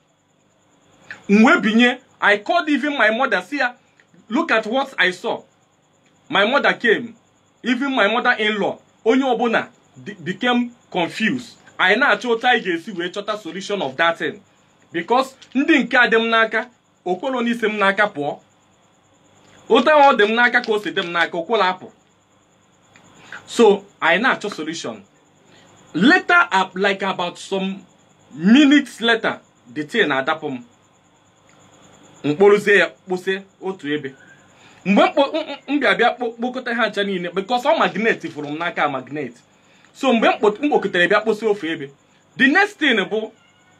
m wee binye i called even my mother si ya look at what i saw my mother came even my mother-in-law onye ọbụla di- became confused anyị na-achọ otu anyị ga-esi wee chọta solution of that thing because ndị nke a dị m n'aka okwolo n'isi m n'aka pụọ otu ahụ ọ dị m n'aka ka o si dị m n'aka okwolo apụ so anyị na-achọ solution later up like about some minutes later the thing na-adapụ m mkpụrụzie ya kpụsị otu ebe mgbe mkpo- m- m- m bịa bịa kpo- kpokọta ha ncha niile because ọ magnet fụrụ m n'aka magnet so mgbe m kpo- m kpokọtara bịa kposi ofe ebe the next thing bụ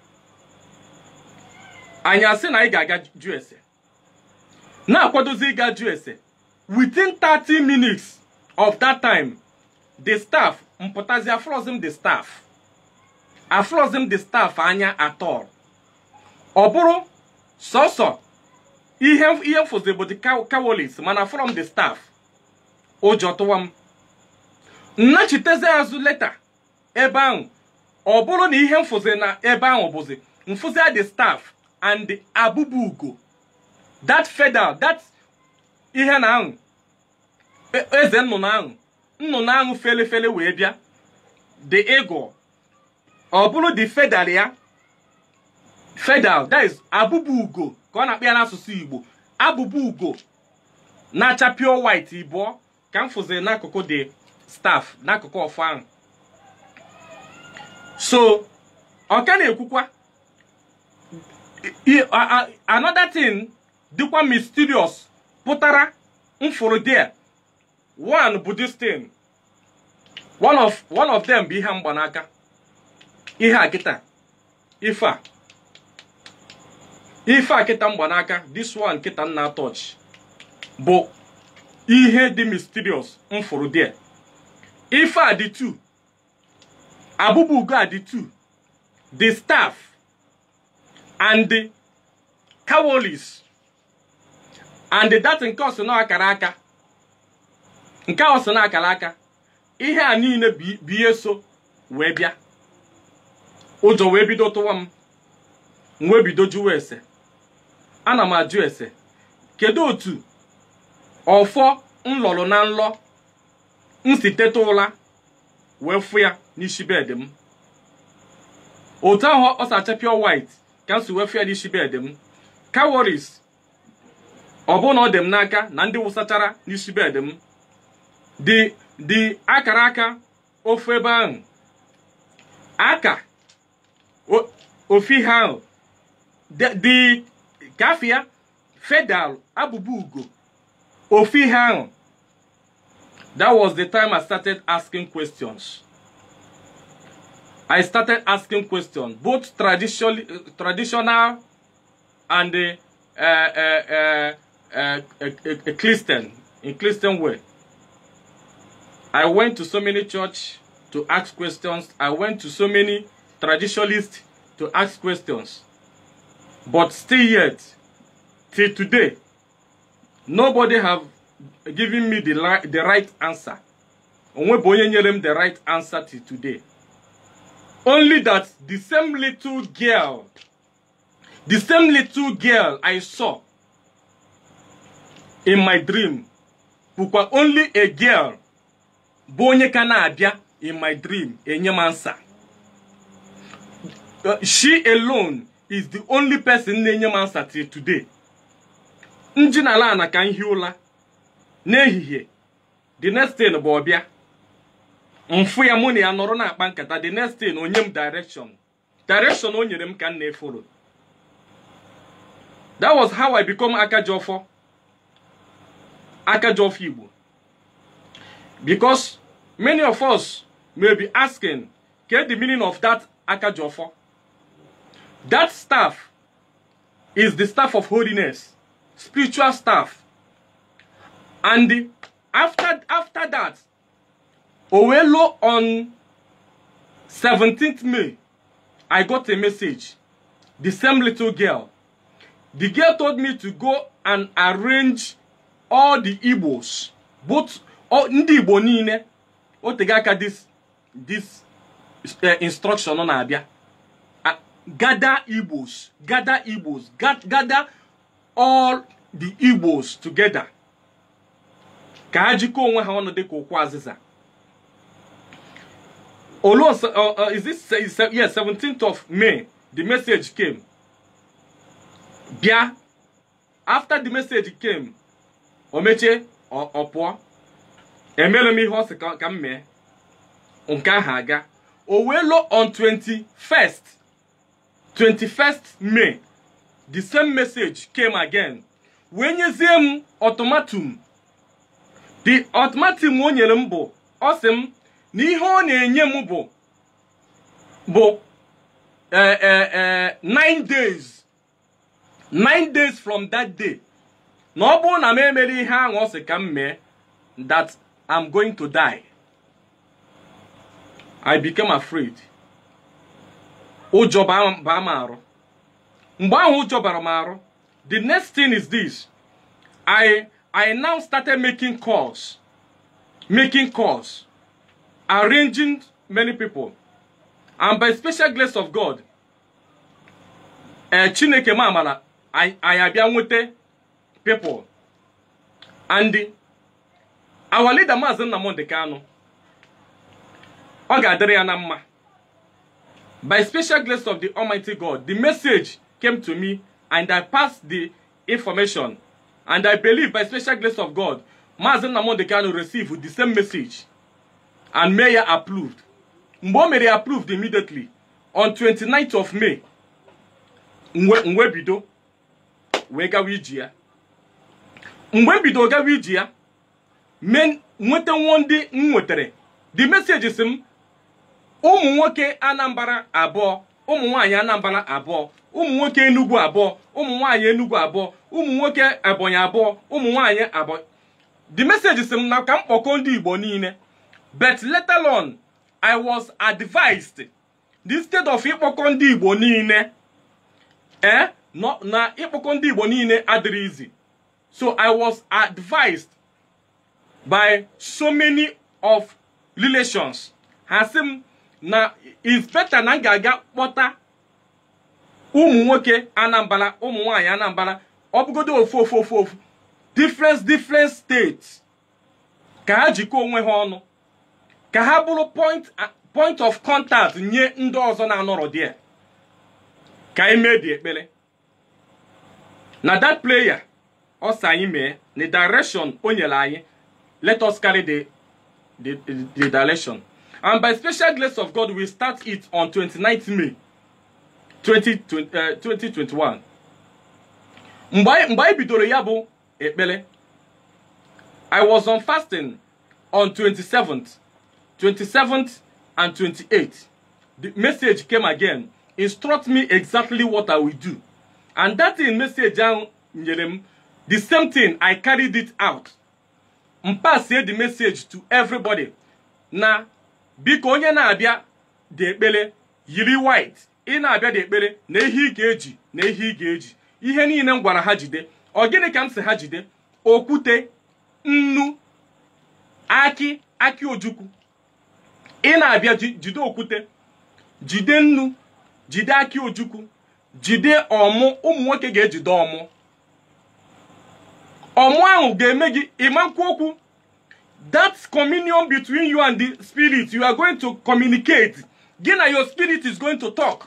anyị asị na anyị ga-aga jụ ese na-akwadozi ịga jụ ese within 30 minutes of that time the staff mpụtazi afrozim the staff afrozim the staff anya atọl ọ bụrụ sọsọ ihe ihe mfụzi bụ the cow- cowardice mana from the staff ụjọ tụwa m nnachitezi azụ leta ebe ahụ ọ bụrụ na ihe mfụzi na ebe ahụ bụzi mfụzi the staff and the abụba ugo that federal that ihe na ahụ e- eze nnụnụ ahụ nnụnụ ahụ fele fele wee bịa the eagle ọ bụrụ the federal ya federal that is abụba ugo ka ọ na-akpọ ya n'asụsụ igbo abụba ugo na-acha pure white ịbụọ ka m fụziri n'akụkụ the staff n'akụkụ ọfọ ahụ so ọ ka na-ekwukwa i- a- a- another thing dịkwa mysterious pụtara mfụrụ there one bụ this thing one of one of them bụ ihe mgbanaka ihe a kịta ife a ife a kịta mgbanaka this one kịta nna touch bụ ihe dị mysterious mfụrụ there ife a dị two abụba ugo a dị two the staff and the cowardice and that nke ọsọ na akara aka nke a ọsọ na akara aka ihe a niile bụ bụ ihe so wee bịa ụjọ wee bido tụwa m m wee bido jụwa ese ana m ajụ ese kedu otu ọfọ m lọrọ na nlọ m si teta ụra wee fụ ya n'isi bed m otu ahụ ọ sacha pure white ka m si wee fụ ya n'isi bed m cowardice ọ bụ na ọ dị m n'aka na ndị wụsachara n'isi bed m dị dị akara aka ofe ebe ahụ aka o- ofe ihe ahụ dị- dị kafia fedal abụba ugo ofe ihe ahụ that was the time i started asking questions I started asking questions, both traditional, traditional and uh, uh, uh, uh, uh, Christian, in Christian way. I went to so many church to ask questions. I went to so many traditionalists to ask questions. But still yet, till today, nobody have given me the, li- the right answer. Onwe bụ onye nyere m the right answer till today. Only that the same little girl, the same little girl I saw in my dream, bụkwa only a girl bụ onye ka na-abịa in my dream enye m answer. Uh, she alone is the only person na-enye m answer till today. nji na ala na ka m hie ụla n'ehihie the next thing bụ ọbịa mfụ ya mụ na ya nọrọ na-akpa nkata the next thing onye m direction direction o nyere m ka m na-efolo that was how i become akajiọfọ akajiọfọ igbo because many of us may be asking get the meaning of that akajiọfọ that staff is the staff of holiness spiritual staff and after after that owelo on 17th may i got a message the same little girl the girl told me to go and arrange all the igbos both all ndị igbo niile o tego aka this this uh, instruction ọ na-abịa uh, gather igbos gather igbos ga- gather all the igbos together ka ha jikọọ onwe ha ọnụ dịka ụkwụ azịza olu uh, uh, is this is, uh, yes 17th of may the message came bịa after the message came o mechie ọ ọ pụọ emere m ihe ọ sị ka ka m mee nke ahụ aga o wee lụọ on 21st 21st may the same message came again wee nyezie m ọtụmatum the ọtụmatum o nyere m bụ ọ sị m na ihe ọ na-enye m bụ bụ eh, eh, eh, nine days nine days from that day na ọ bụrụ na m emere ihe ahụ ọ sị ka m mee that I'm going to die I became afraid ụjọ baa m- baa m arụ mgbe ahụ ụjọ bara m arụ the next thing is this i i now started making calls making calls arranging many people and by special grace of god eh, chineke m amara anyị anyị abịa nweta people and our leader maazị nnamdị kanụ ọ ga-adịrị ya na mma by special grace of the Almighty God, the message came to me and I passed the information. And I believe by special grace of God, Mazen Namon Kanu received the same message. And Mayor approved. Mbomere approved immediately on 29th of May. Mwe mwe bido wee gawa iji ya. Mgbe m bido gawa iji ya, men nweta nwo ndị m nwetere. The message si m ụmụ nwoke anambra abụọ ụmụ nwaanyị anambra abụọ ụmụ nwoke enugwu abụọ ụmụ nwaanyị enugwu abụọ ụmụ nwoke ebonyi abụọ ụmụ nwaanyị abụọ the message sị m na ka m kpọkọọ ndị igbo niile but later on i was advised instead of ịkpọkọ ndị igbo niile eh no, na ịkpọkọ ndị igbo niile adịrị easy so i was advised by so many of relations ha sị m na is better na m ga-aga kpọta ụmụ nwoke anambra ụmụ nwaanyị anambra ọ bụgodo ofu ofu ofu ofu different different states ka ha jikọọ onwe ha ọnụ ka ha bụrụ point point of contact nye ndị ọzọ na-anọrọ die ka anyị mee dị ekpere na that player ọ sị anyị mee na direction o nyere anyị let us carry the, the, the, the direction and by special grace of God we start it on 29th May 2020, uh, 2021 mgbe anyị mgbe anyị bidoro ya bụ ekpere I was on fasting on 27th 27th and 28th the message came again instruct me exactly what i will do and that thing message ahụ nyere m the same thing i carried it out m pasie the message to everybody na biko onye na-abịa dị ekpere yiri white ị na-abịa dị ekpere na ihe ị ga-eji na ihe ị ga-eji ihe niile m gwara ha jide ọ gịnị ka m si ha jide okwute nnu akị akị ojukwu ị na-abịa ji- jide okwute jide nnu jide akị ojukwu jide ọmụ ụmụ nwoke ga-ejide ọmụ ọmụ ahụ ga-eme gị ịma nkwu okwu that communion between you and the spirit you are going to communicate gị na your spirit is going to talk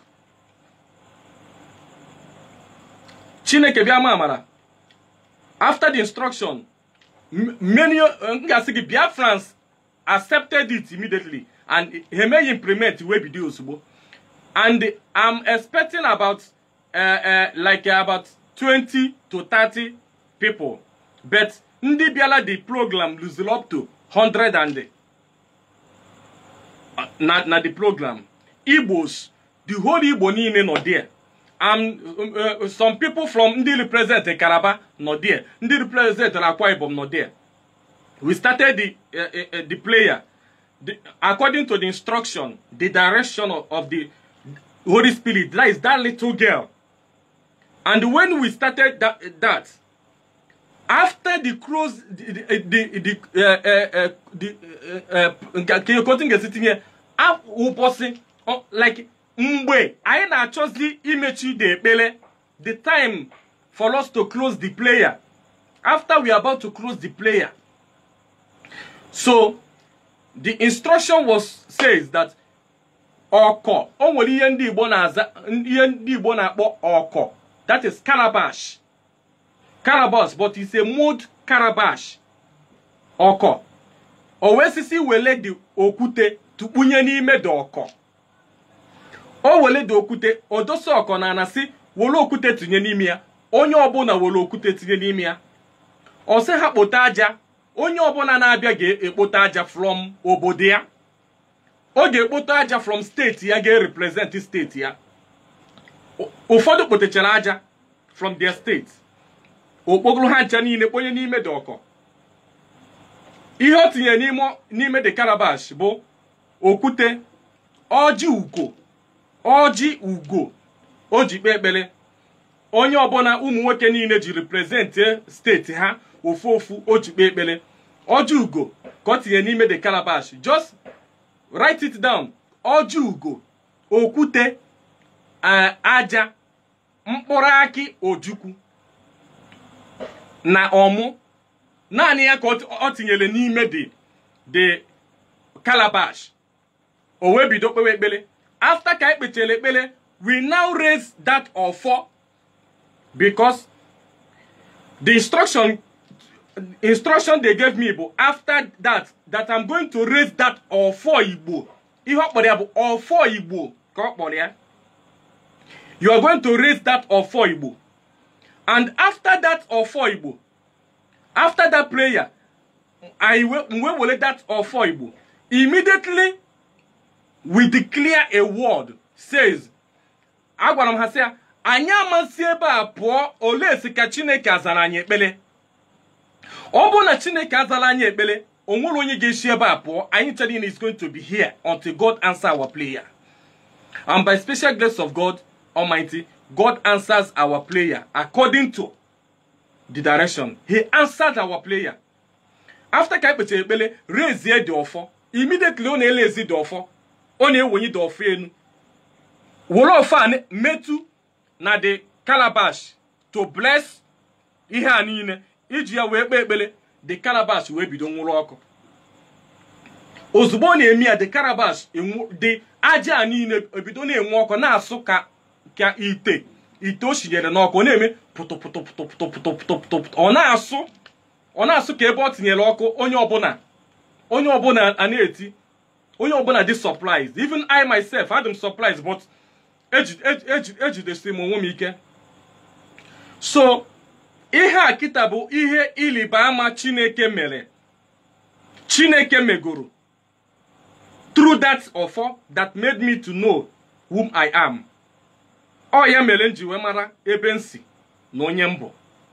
chineke bịa ma amara after the instruction m- many m ga-asị gị biafrans accepted it immediately and ha emeghị implement wee bido ozugbo and i'm expecting about uh, uh, like about 20 to 30 people but ndị bịala the program losing up to 100 and uh, na, na the program igbos the whole igbo niile nọ there and um, uh, some people from ndị represent Calabar nọ there ndị represent Akwa Ibom nọ there we started the uh, uh, uh, the player the, according to the instruction the direction of, of the Holy Spirit that is that little girl and when we started that, that after the close the the the uh, uh, uh, the uh, uh, ka ekotu ga-esi tinye a- ụbọchị ọ- like mgbe anyị na-achọzi imechi the ekpere the time for us to close the player after we are about to close the player so the instruction was says that ọkọ o nwere ihe ndị Igbo na-aza ihe ndị Igbo na-akpọ ọkọ that is calabash calabash but it's a mud calabash ọkọ o wee sisi wele dị okwute tukpunye n'ime dị ọkọ o wele dị okwute o dosa ọkọ na anasị were okwute tinye n'ime ya onye ọbụla were okwute tinye n'ime ya ọ sị ha kpote aja onye ọbụla na-abịa ga-ekpote aja from obodo ya ọ ga-ekpote aja from steeti ya ga-represent steeti ya Ụ- ụfọdụ kpotechara aja from their state okpokoro ha ncha niile kponye n'ime dị ọkọ ihe o tinyere n'ime n'ime dị calabash bụ okwute ọjị ugo ọjị ugo o ji kpee ekpere onye ọbụla ụmụ nwoke niile ji represent steeti ha ofu ofu o ji kpee ekpere ọjị ugo ka o tinye n'ime dị calabash just write it down ọjị ugo okwute eh, aja mkpụrụ akị ojukwu na ọmụ naanị ya ka ọ ọ tinyere n'ime dị dị calabash o wee bido kpewe ekpere after ka anyị kpechara ekpere we now raise that ọfọ because the instruction instruction they gave me bụ after that that i'm going to raise that ọfọ igbo ihe ọ kpọrọ ya bụ ọfọ igbo ka ọ kpọrọ ya you are going to raise that ọfọ igbo and after that ọfọ igbo after that prayer i we we were that ọfọ igbo immediately we declare a word says agwara m ha sị ya anyị amasị ebe a pụọ olee si ka chineke azara anyị ekpere ọ bụrụ na chineke azara anyị ekpere o nwere onye ga-esi ebe a pụọ anyị ncha niile is going to be here until god answer our prayer and by special grace of god almighty god answers our prayer according to the direction he answered our prayer after ka anyị kpechara ekpere rezie dị ọfọ immediately ọ na-elezi dị ọfọ ọ na-ewenye dị ọfọ enu were ọfọ a ne- metụ na the calabash to bless ihe a niile iji ya wee kpee ekpere the calabash wee bido nwụrụ ọkụ ozugbo ọ na-eme ya the calabash enwu- the aja a niile ebido na-enwe ọkụ na-asụ ka ka ite ite o shinyere n'ọkụ ọ na-eme pụtụpụtụpụtụpụtụpụtụpụtụ ọ na-asụ ọ na-asụ ka ebe ọ tinyere ọkụ onye ọbụla onye ọbụla a na-eti onye ọbụla dị surprised even i myself had m surprised but eji- eji- eji- ejidesiri m onwe m ike so ihe a kịta bụ ihe ịlịba ama chineke mere chineke megoro through that offer that made me to know whom I am. Ọ ya mere m ji wee mara ebe m si na onye m bụ.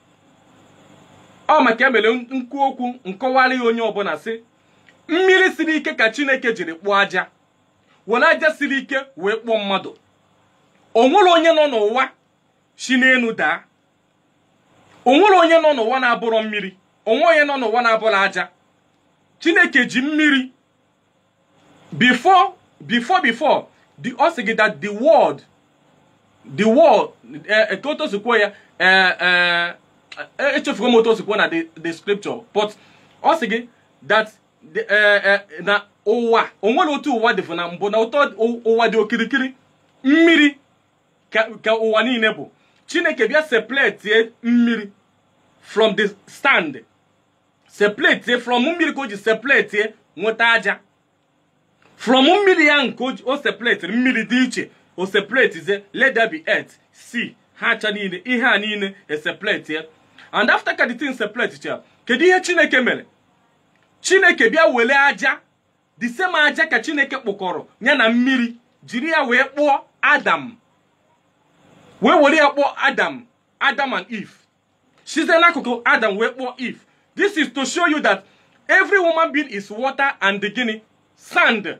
Ọ maka emere nkwu okwu nkọwara ya onye ọbụla sị mmiri siri ike ka Chineke jiri kpụọ aja were aja siri ike wee kpụọ mmadụ o nwere onye nọ n'ụwa si n'elu daa o nwere onye nọ n'ụwa na-abụrọ mmiri onwe onye nọ n'ụwa na-abụrọ aja Chineke ji mmiri before before before the ọ sị gị that the world the world ka otu osikwo ya echefugo m otu osikwo na the scripture but ọ sị gị that na ụwa onwere otu ụwa dị na mbụ na ụtọ ụwa dị okirikiri mmiri ka ụwa niile bụ chineke bịa sepletie mmiri from the stand sepletie from mmiri ka o ji sepletie nweta aja from mmiri ya nke o sepletiri mmiri dị iche o sepletizie let there be earth sea ha acha niile ihe a niile esepletie and after ka the thing sepleticha kedu ihe chineke mere chineke bịa were aja the same aja ka chineke kpụkọrọ ya na mmiri jiri ya wee kpụọ adam wee were ya kpụọ adam adam and eve site n'akụkụ adam wee kpụọ eve this is to show you that every woman being is water and the gịnị sand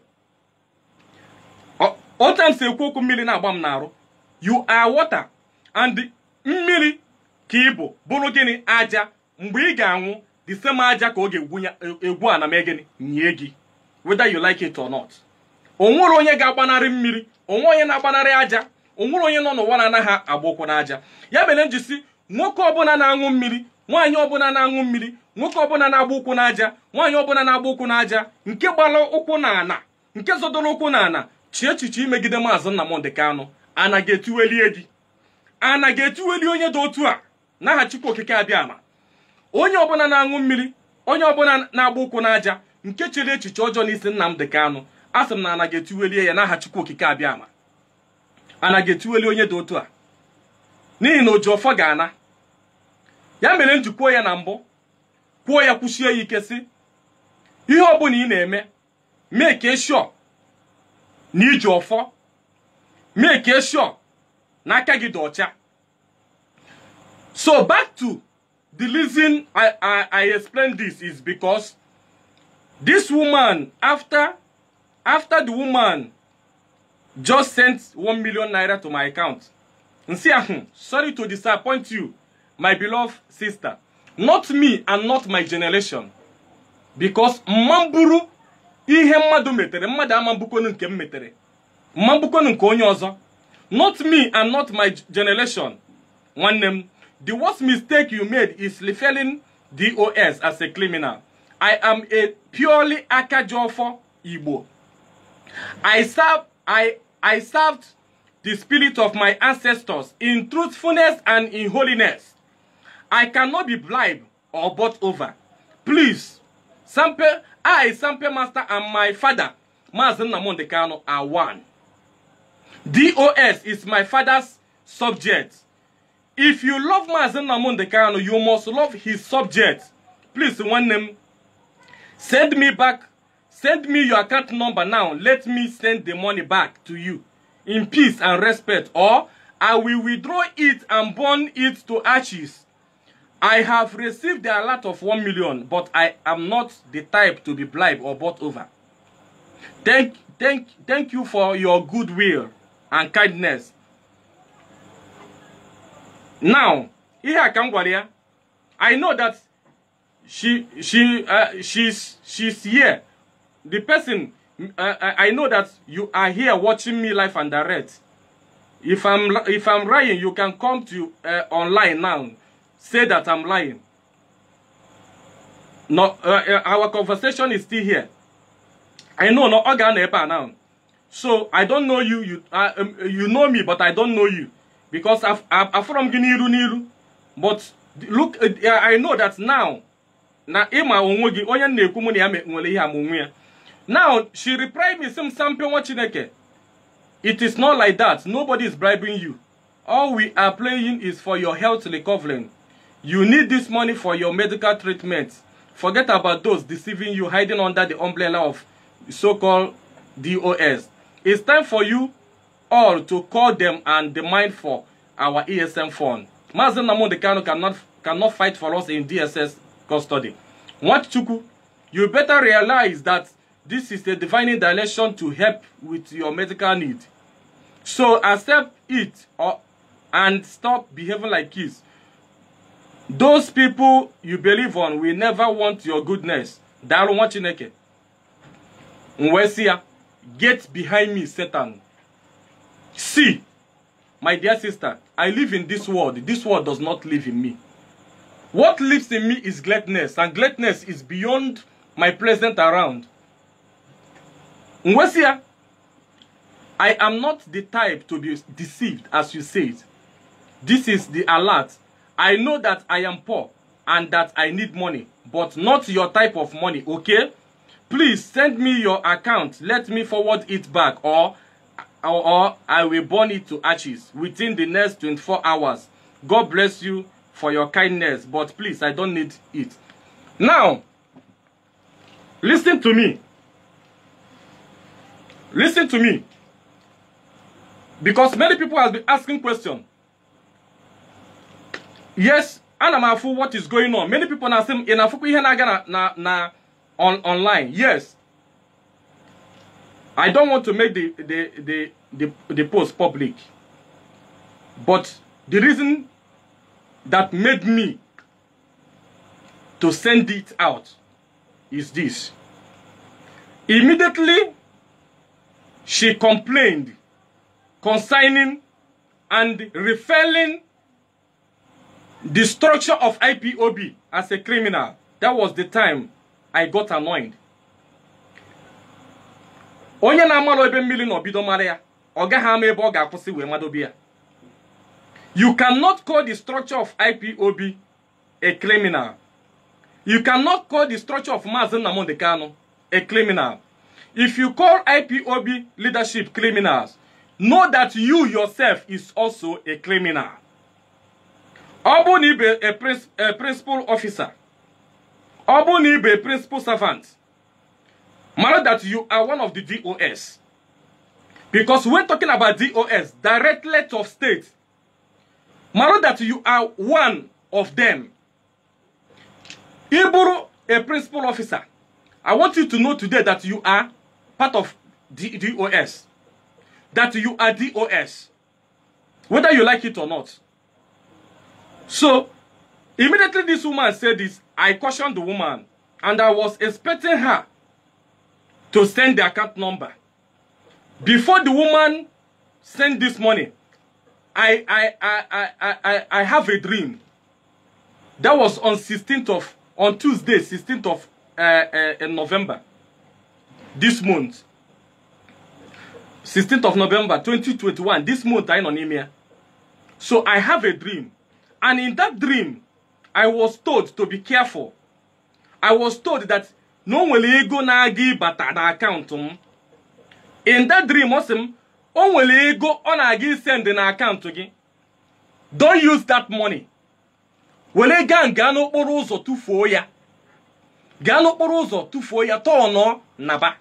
otu m si ekwu okwu mmiri na-agba m n'arụ you are water and mmiri ka ị bụ bụrụ gịnị aja mgbe ị ga-anwụ the same aja ka ọ ga-egwu ana mee gịnị nye gị whether you like it or not o nwere onye ga-agbanarị mmiri onwe onye na-agbanarị aja o nwere onye nọ n'ụwa na-anaghị agba ụkwụ n'aja ya mere njisi nwoke ọbụla na-aṅụ mmiri nwaanyị ọbụla na-aṅụ mmiri nwoke ọbụla na-agba ụkwụ n'aja nwaanyị ọbụla na-agba ụkwụ n'aja nke gbara ụkwụ n'ana nke zọdoro ụkwụ n'ana chi echiche imegide maazị Nnamdị Kanụ ana ga-etiwelie gị ana ga-etiweli onye dị otu a n'aha Chukwu okike abịa ama onye ọbụla na-aṅụ mmiri onye ọbụla na-agba ụkwụ n'aja nke chere echiche ọjọọ n'isi Nnamdị Kanụ a sị m na ana ga-etiwelie ya n'aha Chukwu okike abịa ama ana ga-etiweli onye dị otu a n'ihi na oji ọfọ ga-ana ya mere m ji kwuo ya na mbụ kwuo ya kwuchie ya ike sị ihe ọbụla ị na-eme mee ka eshọ na iji ọfọ mee ka eshọ na aka gị dị ọcha so back to the reason I, I, I explain this is because this woman after after the woman just sent one million naira to my account nsi ahụ sorry to disappoint you my beloved sister not me and not my generation because mmamburu ihe mmadụ metere mmadụ ama mbukonu nke m metere mma mbukonu nke onye ọzọ not me and not my generation nwanne m the worst mistake you made is referring dos as a criminal i am a purely akajiofo igbo i serve i i served the spirit of my ancestors in truthfulness and in holiness I cannot be bribed or bought over. Please, Sampe, I, Sampe Master, and my father, Mazen Nnamdi Kanu, are one. DOS is my father's subject. If you love Mazen Nnamdi Kanu, you must love his subject. Please, one name, send me back, send me your account number now. Let me send the money back to you in peace and respect, or I will withdraw it and burn it to ashes. I have received a lot of 1 million, but I am not the type to be bribed or bought over. Thank, thank, thank you for your goodwill and kindness. Now, here can Gwaria. I know that she, she, uh, she's, she's here. The person, uh, I know that you are here watching me live and direct. If I'm, if I'm lying, you can come to uh, online now say that I'm lying. No, uh, uh, our conversation is still here. I know no organ now. So I don't know you. You uh, um, you know me, but I don't know you because I've, I'm, I'm from Niru Niru. But look, uh, I know that now. Na ima onwe gị onye na-ekwu mụ na ya nwere ihe amụnwe ya. Now she replied me some sample nwa Chineke. It is not like that. Nobody is bribing you. All we are playing is for your health recovery. You need this money for your medical treatment. Forget about those deceiving you, hiding under the umbrella of so-called DOS. It's time for you all to call them and demand for our ESM fund. Mazen Namundi Kano cannot, cannot fight for us in DSS custody. Nwachukwu, you better realize that this is a divine dilation to help with your medical need. So accept it or, and stop behaving like kids. Those people you believe on will never want your goodness. Daru nwa Chineke. Nwesia, get behind me, Satan. See, my dear sister, I live in this world. This world does not live in me. What lives in me is gladness, and gladness is beyond my present around. Nwesia, I am not the type to be deceived, as you said. This is the alert. I know that I am poor and that I need money, but not your type of money, okay? Please send me your account. Let me forward it back, or, or, or I will burn it to ashes within the next 24 hours. God bless you for your kindness, but please, I don't need it. Now, listen to me. Listen to me. Because many people have been asking questions. Yes, ana m afụ what is going on. Many people na-asị m ị na-afụkwa ihe na-aga na na na on online. Yes. I don't want to make the the the the, the post public. But the reason that made me to send it out is this. Immediately she complained concerning and referring the structure of IPOB as a criminal. That was the time I got annoyed. Onye na-amalụ ebe mmiri na obido mara ya, ọ gaghị ama ebe ọ ga-akwụsị wee madobe ya. You cannot call the structure of IPOB a criminal. You cannot call the structure of Mazen Nnamdi Kanu a criminal. If you call IPOB leadership criminals, know that you yourself is also a criminal. Ọ bụrụ na ibe a, princ a principal officer, ọ bụrụ na ibe a principal servant, mara that you are one of the DOS. Because when talking about DOS, directorate of state, mara that you are one of them. Iburu, a principal officer, I want you to know today that you are part of D DOS. That you are DOS. Whether you like it or not. So, immediately this woman said this, I cautioned the woman. And I was expecting her to send the account number. Before the woman sent this money, I, I, I, I, I, I, I have a dream. That was on 16th of, on Tuesday, 16th of uh, uh, November. This month. 16th of November 2021. This month I know here. So I have a dream. And in that dream, I was told to be careful. I was told that no nwere ego na-aga ịbata na akaụntụ m. In that dream, ọ sị m, o nwere ego ọ na-aga isend na akaụntụ gị. Don't use that money. Were gaa gaa n'okporo ụzọ tụfuo ya. Gaa n'okporo ụzọ tụfuo ya tọọ naba.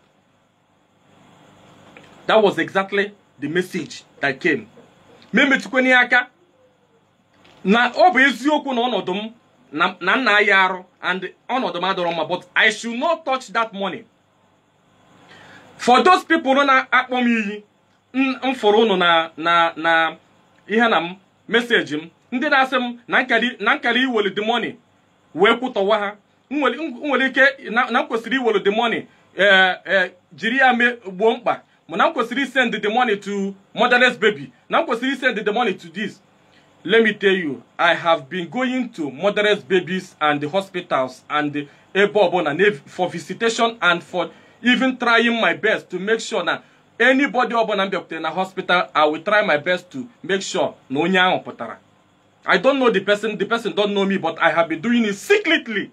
That was exactly the message that came. Ma emetụkwana ya aka na ọ bụ eziokwu na ọnọdụ m na na nna ya arụ and ọnọdụ m adọrọ mma but I should not touch that money. For those people na-akpọ m iyi m fụrụ unu na na na ihe na m meseji m ndị na-asị m na nkari na nkari iwelu the money wee kwutọwa ha m nwere ike na m kwesịrị iwelu the money ee ee jiri ya mee gbuo mkpa ma na m kwesịrị send the money to motherless baby na m kwesịrị send the money to this let me tell you i have been going to motherless babies and the hospitals and the ebe ọbụla for visitation and for even trying my best to make sure na anybody ọbụla m bịakwutere na hospital i will try my best to make sure na onye ahụ pụtara i don't know the person the person don't know me but i have been doing it secretly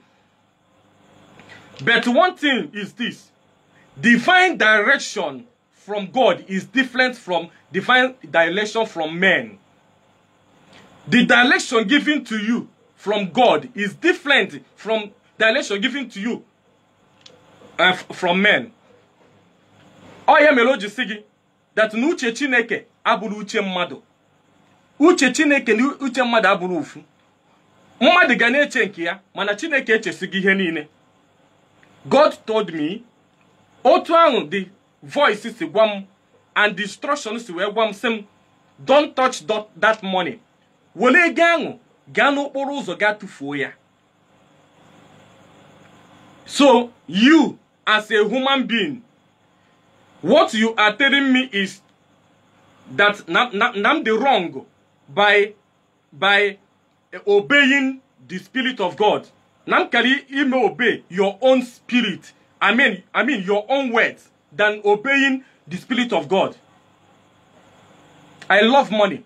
but one thing is this divine direction from god is different from divine direction from men the direction given to you from God is different from direction given to you uh, from men. ọ ya mere o ji si gị that na uche chineke abụrụ uche mmadụ uche chineke na uche mmadụ abụrụ ofu mmadụ ga na-eche nke ya mana chineke echesighị ihe niile god told me otu ahụ the voice si gwa m and the instruction si wee gwa m sị m don't touch that, that money were ego ahụ gaa n'okporo ụzọ gaa tụfuo ya so you as a human being what you are telling me is that na, na, na I'm the wrong by by obeying the spirit of God. Na m kari ime obey your own spirit. I mean, I mean your own words than obeying the spirit of God. I love money.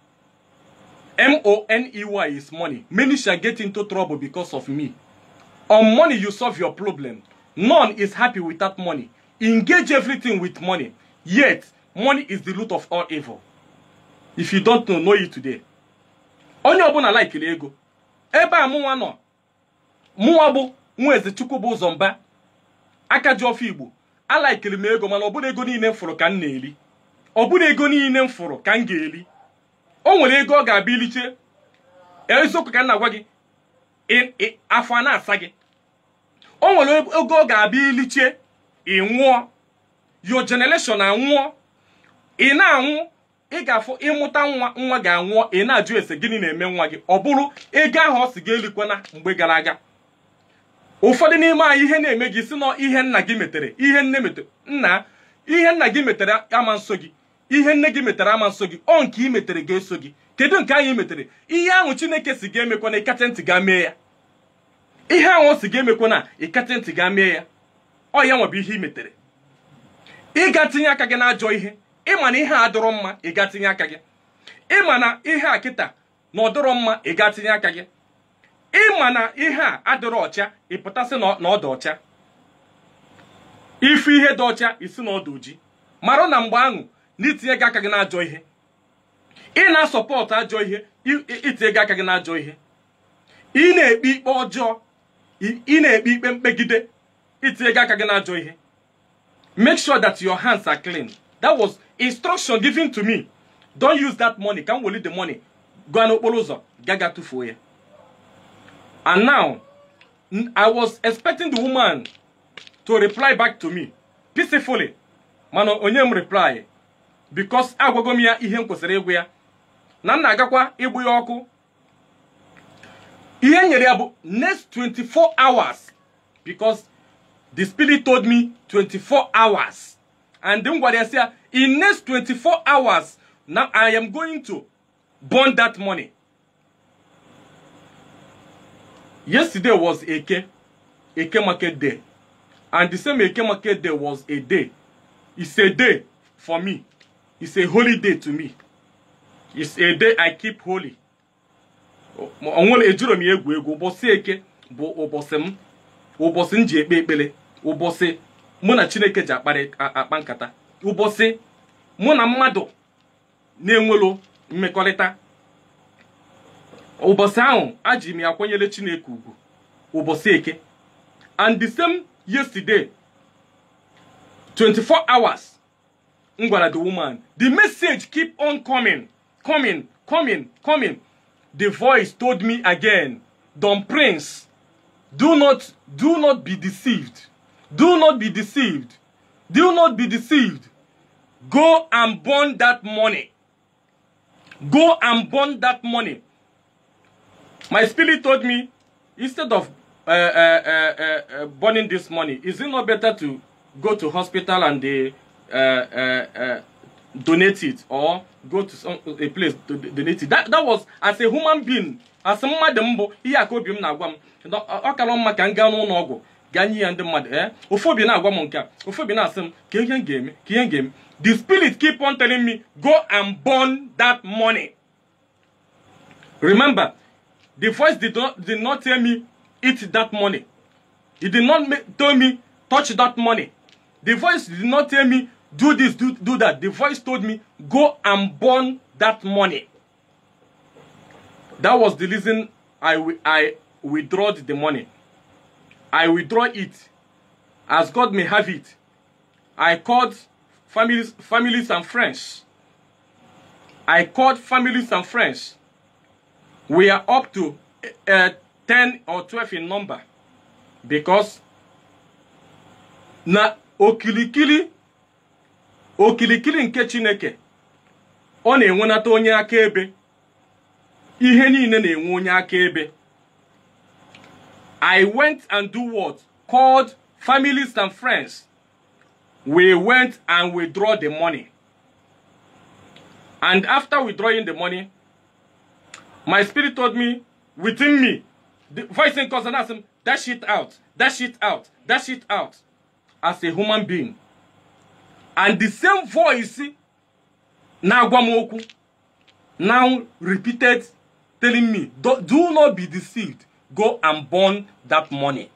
M-O-N-E-Y is money. Many shall get into trouble because of me. On money, you solve your problem. None is happy with that money. Engage everything with money. Yet, money is the root of all evil. If you don't know, know it today. Onye ọbụla laikiri ego. Ebe a mụnwa nọ. Mụnwa bụ nwa eze chukwu bụ ụzọ mba. Aka ji ọfọ Igbo. Alaikiri m ego mana ọ bụrụ ego niile m fụrụ ka m na-eri. Ọ bụrụ ego niile m fụrụ ka m ga-eri. O nwere ego ọ ga-abịa iliche. Eziokwu ka m na-agwa gị. Afọ a na-asa gị. O nwere ego ọ ga-abịa iliche. Ị nwụọ. Your generation anwụọ. Ị na-anwụ ị ga-afụ ịmụta nwa nwa ga-anwụọ ị na-ajụ ese gịnị na-eme nwa gị ọ bụrụ ego ahụ ọ si gị elikwana mgbe gara aga ụfọdụ n'ime anyị ihe na-eme gị si nọ ihe nna gị metere ihe nne metere nna ihe nna gị metere ama nso gị ihe nne gị metere ama nso gị ọ nke ị metere ga-eso gị kedu nke anyị metere ihe ahụ chineke si ga emekwana ịkata ntị ga mee ya ihe ahụ o si ga emekwana ịkata ntị ga mee ya ọ ya nwebụ ihe ị metere ị ga tinye aka gị n'ajọ ihe ịma na ihe a dọrọ mma ị ga tinye aka gị ịma na ihe a kịta na ọ dọrọ mma ị ga tinye aka gị ịma na ihe a adịrọ ọcha ị pụtasị na ọ dị ọcha ife ihe dị ọcha isi na ọ dị oji mara na mgbe ahụ na itinye gị aka gị n'ajọ ihe ị na-asọpọtụ ajọ ihe itinye gị aka gị n'ajọ ihe ị na-ekpe ikpe ọjọọ ị na-ekpe ikpe mkpegide itinye gị aka gị n'ajọ ihe make sure that your hands are clean that was instruction given to me don't use that money ka m weli the money gaa n'okporo ụzọ gaga tụfuo ya and now i was expecting the woman to reply back to me peacefully mana onye m reply because agwago m ya ihe m kwesịrị ịgwa ya na m na-agakwa igbu ya ọkụ ihe nyere ya bụ next 24 hours because the spirit told me 24 hours and m gwara ya sị ya in next 24 hours now i am going to burn that money yesterday was eke eke market day and the same eke market day was a day it's a day for me it's a holy day to me it's a day i keep holy onwere ejiro m egwu egwu ụbọchị eke bụ ụbọchị m ụbọchị m ji ekpe ekpere ụbọchị mụ na chineke ji akpa nkata ụbọchị mụ na mmadụ na-enwelo mmekọrịta ụbọchị ahụ aji m ya kwanyere chineke ugwu ụbọchị eke and the same yesterday 24 hours m gwara the woman the message keep on coming coming coming coming the voice told me again don prince do not do not be deceived do not be deceived do not be deceived go and burn that money go and burn that money my spirit told me instead of uh, uh, uh, uh, burning this money is it not better to go to hospital and they uh, uh, uh, donate it or go to some, a place to donate it that, that was as a human being as mmadụ mbụ ihe aka obi m na-agwa m ọ kara mma ka m gaa n'ụlọ ọgwụ gaa nye ya ndị mmadụ ee ofu obi na-agwa m nke a ofu obi na-asị m ka ihe m ga-eme ka ihe m ga-eme the spirit keep on telling me go and burn that money remember the voice did not, did not tell me eat that money it did not make, tell me touch that money the voice did not tell me do this do, do that the voice told me go and burn that money that was the reason i i withdrew the money i withdraw it as god may have it i called families, families and friends. I called families and friends. We are up to uh, 10 or 12 in number because na okilikili okilikili nke Chineke ọ na-enwenata onye akaebe ihe niile na-enwe onye akaebe I went and do what? Called families and friends. We went and withdraw the money. And after withdrawing the money, my spirit told me, within me, the voice in cause and asked him, dash it out, dash it out, dash it out, as a human being. And the same voice na-agwa m okwu now repeated telling me do, do not be deceived go and burn that money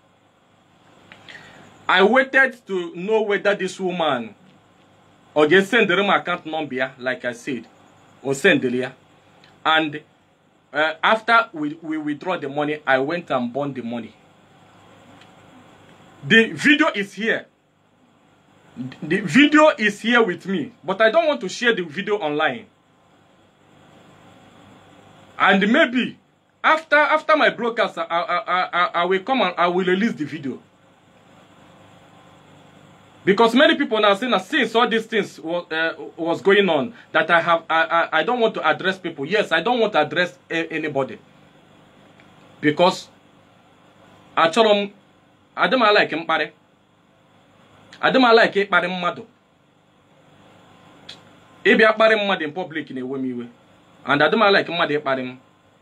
i waited to know whether this woman ọ ga-esendere m account number ya like i said o sendere ya and uh, after we, we withdraw the money i went and burned the money the video is here the video is here with me but i don't want to share the video online and maybe after after my broadcast I, I, I, I will come and I will release the video because many people now saying that since all these things was, uh, was going on that I have I, I, I don't want to address people yes I don't want to address a, anybody because achọrọ m adị m like mkparị adị m like ịkparị mmadụ ịbịa kparị mmadụ in public na-ewe m iwe and adị m like mmadụ ịkparị m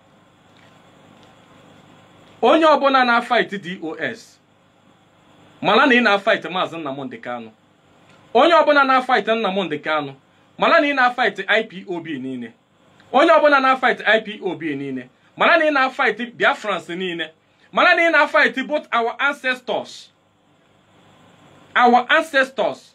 onye ọbụla na-afight dos mara na ị na-afight maazị nnamdị kanụ onye ọbụla na-afight nnamdị kanụ mara na ị na-afight ipob niile onye ọbụla na-afight ipob niile mara na ị na-afight biafrans niile mara na ị na-afight both our ancestors our ancestors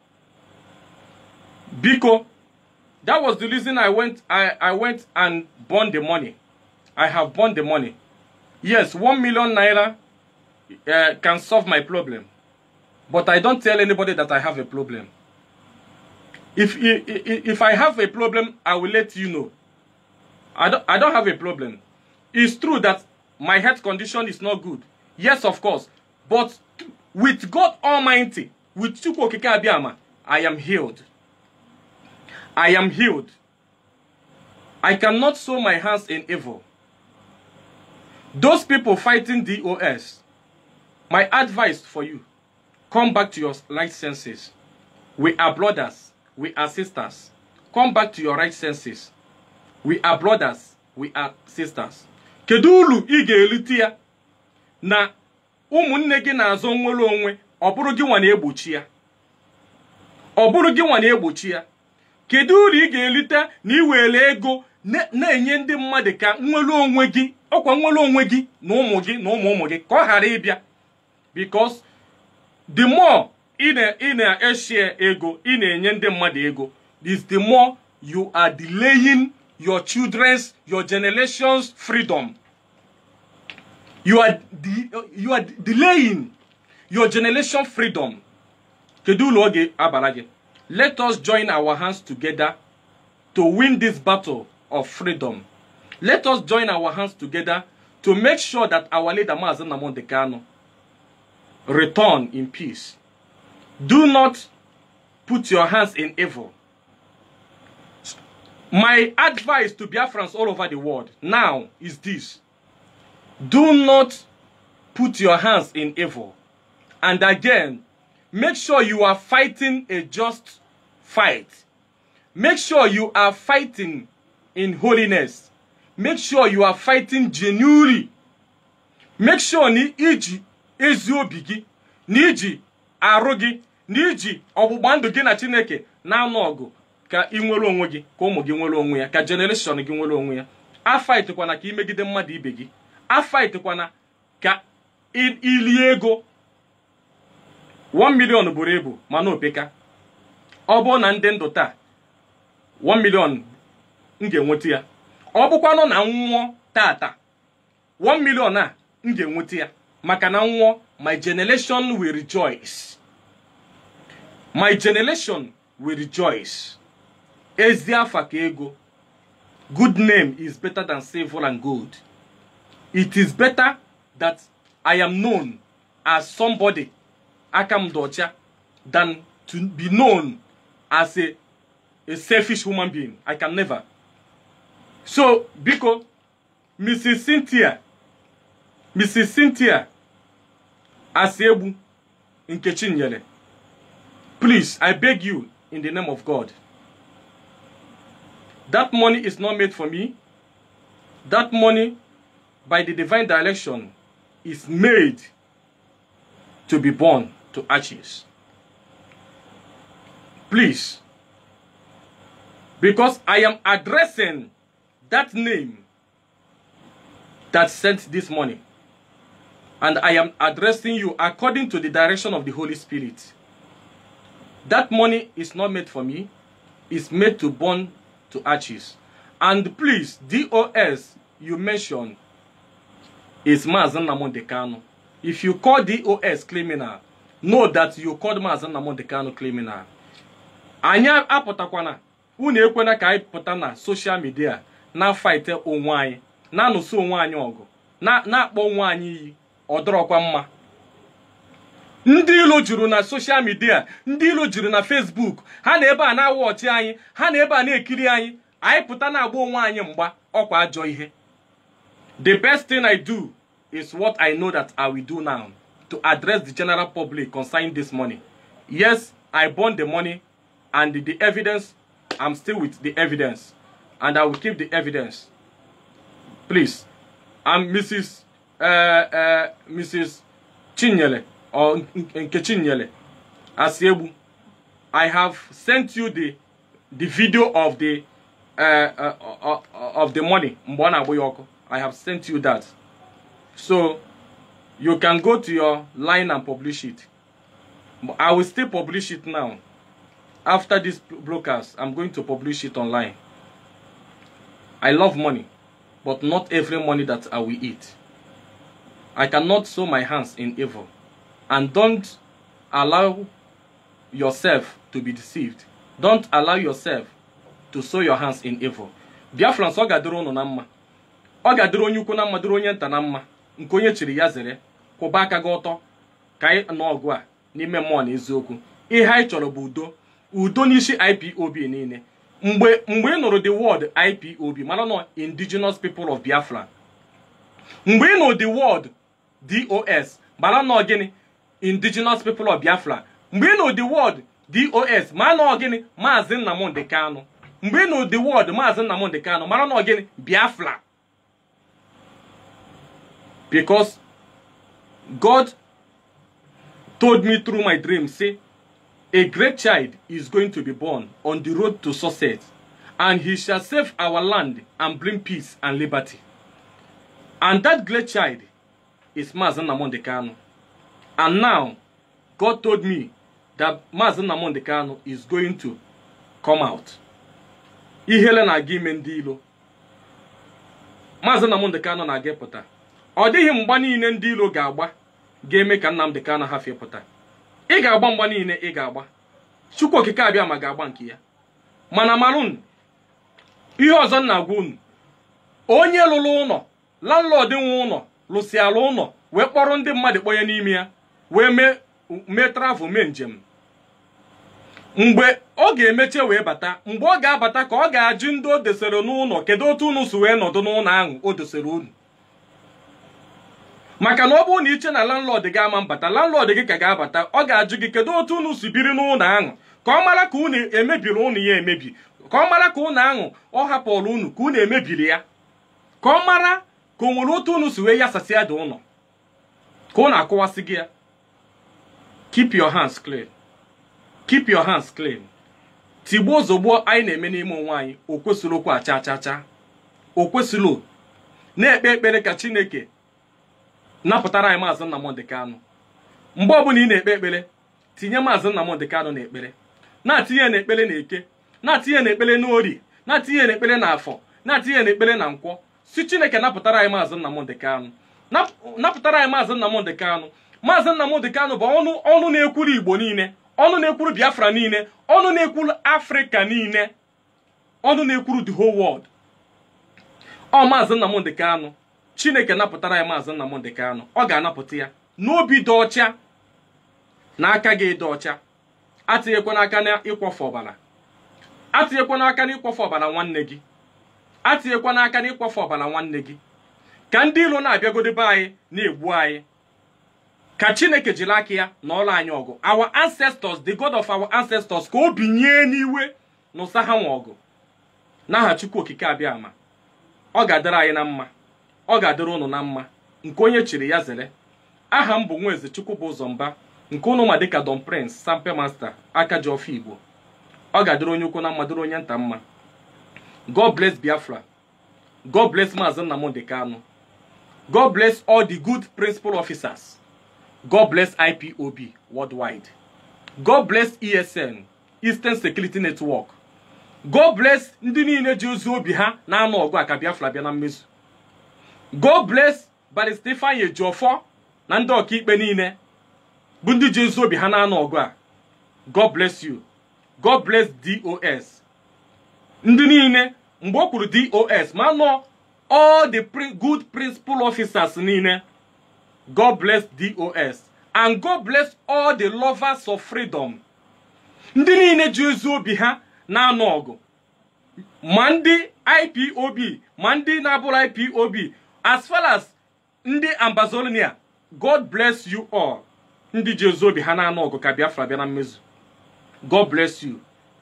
biko that was the reason i went i, I went and burned the money i have burned the money yes one million naira uh, can solve my problem but i don't tell anybody that i have a problem if, if if i have a problem i will let you know i don't i don't have a problem it's true that my health condition is not good yes of course but with god almighty with chukwu okike abịama i am healed i am healed i cannot sow my hands in evil those people fighting dos my advice for you come back to your right senses we are brothers we are sisters come back to your right senses we are brothers we are sisters kedu uru ị ga-erite ya na ụmụnne gị na-azọ nwere onwe ọ bụrụ gị nwa na-egbochi ya ọ bụrụ gị nwa na-egbochi ya kedu uru ị ga-erite na iwere ego na-enye ndị mmadụ ka nwere onwe gị ọkwa nwere onwe gị na ụmụ gị na ụmụ ụmụ gị ka ọ ghara ịbịa because the more ị na-eshie ego ị na-enye ndị mmadụ ego is the more you are delaying your children's your generation's freedom you are de you are delaying your generation freedom kedu ụlọ oge abara gị let us join our hands together to win this battle of freedom let us join our hands together to make sure that our leader Mazi Nnamdi Kanu return in peace do not put your hands in evil my advice to Biafrans all over the world now is this do not put your hands in evil and again make sure you are fighting a just fight make sure you are fighting in holiness make sure you are fighting genuinely make sure na iji ezi obi gị na iji arụ gị na iji ọgbụgba ndụ gị na chineke na-anụ ọgụ ka ị nwere onwe gị ka ụmụ gị nwere onwe ya ka generation gị nwere onwe ya afaitkwana ka imegide mmadụ ibe gị afaitkwana ka ilie ego 1 million buru ibu mana opeka ọ bụrụ na ndị ndụ taa 1 million m ga-enweta ya ọ bụkwanụ na nwụọ tata 1 million a m ga-enweta ya maka na nwụọ my generation will rejoice my generation will rejoice ezi afa ka ego good name is better than silver and gold it is better that i am known as somebody aka m dị ọcha than to be known as a, a selfish human being i can never so biko mrs cynthia mrs cynthia asiegbu nkechi nyere please i beg you in the name of god that money is not made for me that money by the divine direction is made to be born to ashes please because i am addressing that name that sent this money and I am addressing you according to the direction of the Holy Spirit. That money is not made for me, it's made to burn to ashes. And please, DOS you mentioned is Mazen Namon Decano. If you call DOS criminal, know that you called Mazen Namon Decano criminal. Anyị apụtakwana unu ekwena ka anyị pụta na soshal midia na fight onwe anyị na-anụso onwe anyị ọgụ na-akpọ onwe anyị iyi ọ dọrọkwa mma ndị ilo juru na soshal midia ndị ilo juru na fesbuk ha na ebe a na-awa ọchị anyị ha na ebe a na-ekiri anyị anyị pụta na-agba onwe anyị mgba ọkwa ajọ ihe the best thing i do is what i know that i will do now to address the general public concerning this money yes i burn the money and the evidence i'm still with the evidence and i will keep the evidence please i'm mrs uh, uh, Mrs. Chinyele or Nke Chinyele Asiegbu, I have sent you the the video of the uh, uh, uh, of the money Mbwana Boyoko. I have sent you that, so you can go to your line and publish it. I will still publish it now. After this broadcast, I'm going to publish it online. I love money, but not every money that I will eat. I cannot sow my hands in evil. And don't allow yourself to be deceived. Don't allow yourself to sow your hands in evil. Biafrans ọ ga-adịrị ụnụ na mma. Ọ ga-adịrị onye ukwu na mma dịrị onye nta na mma. Nke onye chiri ya zere. Kwụba aka gị ọtọ. Ka anyị nọ ọgụ a n'ime mmụọ na eziokwu. Ihe anyị chọrọ bụ udo. Udo n'isi IPOB niile. Mgbe mgbe ị nụrụ the word IPOB, mara nọ indigenous people of Biafra. Mgbe ị nụrụ the word dos mara nọ gịnị indigenous people of biafra mgbe ị nụ the word dos mara nọ gịnị maazị nnamdị kanụ mgbe ị nụ the word maazị nnamdị kanụ mara nọ gịnị biafra because god told me through my dream say a great child is going to be born on the road to success and he shall save our land and bring peace and liberty and that great child is Mazen Namonde Kanu. And now, God told me that Mazen Namonde Kanu is going to come out. Ihele na-aga ime ndị ilo. Mazen Namonde Kanu na-aga pụta. Ọ dịghị mgba niile ndị ilo ga-agba ga-eme ka Nnamdi Kanu hafie pụta. Ị ga-agba mgba niile ị ga-agba. Chukwu okike abịa ma ga-agba nke ya. Mana marun ihe ọzọ na-agwa unu. Onye lụrụ ụlọ, landlord nwe ụlọ lụsịala ụlọ wee kpọrọ ndị mmadụ kpọnye n'ime ya wee mee mee travel mee njem mgbe ọ ga-emeche wee bata mgbe ọ ga-abata ka ọ ga-ajụ ndị o dosere n'ụlọ kedu otu unu si wee nọdụ n'ụlọ ahụ o dosere unu maka na ọ bụrụ na iche na landlord gị ama mbata landlord gị ka ga-abata ọ ga-ajụ gị kedu otu unu si biri n'ụlọ ahụ ka ọ mara ka unu emebiri ụnụ ya emebi ka ọ mara ka ụlọ ahụ ọ hapụrụ unu ka unu emebiri ya ka ọ mara ka o nwere otu unu si wee yasasịa dị ụlọ ka unu akụwasị gị ya keep your hands clean keep your hands clean tigbuo ozugbo anyị na-eme n'ime onwe anyị o kwesịrị okwu acha acha cha o kwesịrị na-ekpe ekpere ka chineke napụtara anyị maazị Nnamdị Kanụ mgbe ọbụla ị na-ekpe ekpere tinye maazị Nnamdị Kanụ n'ekpere na-atinye n'ekpere na eke na-atinye n'ekpere n'ori na-atinye n'ekpere na afọ na-atinye n'ekpere na nkwọ si chineke napụtara anyị maazị Nnamdị Kanụ napụtara anyị maazị Nnamdị Kanụ maazị Nnamdị Kanụ bụ ọnụ ọnụ na-ekwuru igbo niile ọnụ na-ekwuru biafra niile ọnụ na-ekwuru afrịka niile ọnụ na-ekwuru the whole world ọ maazị nnamdị kanụ chineke napụtara ya maazị nnamdị kanụ ọ ga-anapụta ya n'obi dị ọcha na aka gị dị ọcha atịnyekwana aka na ịkwọfe ọbara atịnyekwana aka na ịkwọfe ọbara nwanne gị atịnyekwana aka na ịkwọfe ọbara nwanne gị ka ndị ilo na-abịagodebe anyị na-egbu anyị ka chineke jiri aka ya na ọrụ anyị ọgụ our ancestors the god of our ancestors ka o binye n'iwe n'ụsa ha nwe ọgụ n'aha chukwu okike abịa ama ọ ga-adịrị anyị na mma ọ ga-adịrị ụnụ na mma nke onye chiri ya zere aha m bụ nwaeze chukwu bụ ụzọ mba nke ụnụ ma dịka don prince sampe master aka ji ọfọ igbo ọ ga-adịrị onye ukwu na mma dịrị onye nta mma god bless biafra god bless maazị nnamdị kanụ god bless all the good principal officers god bless ipob worldwide god bless esn eastern security network god bless ndị niile ji ozi obi ha na-anụ ọgụ a ka biafra bịa na mmezu god bless barista ifeanyi ejiofọ na ndị ọkaikpe niile bụ ndị ji ozi obi ha na-anụ ọgụ a god bless you god bless dos ndị niile mgbe o kwuru dos ma nọ all the pri good principal officers niile god bless dos and god bless all the lovers of freedom ndị niile ji ozi obi ha na-anụ ọgụ ma ndị ipob ma ndị na-abụrụ ipob as far as ndị ambazonia god bless you all ndị ji ozi obi ha na-anụ ọgụ ka biafra bịa na mmezu god bless you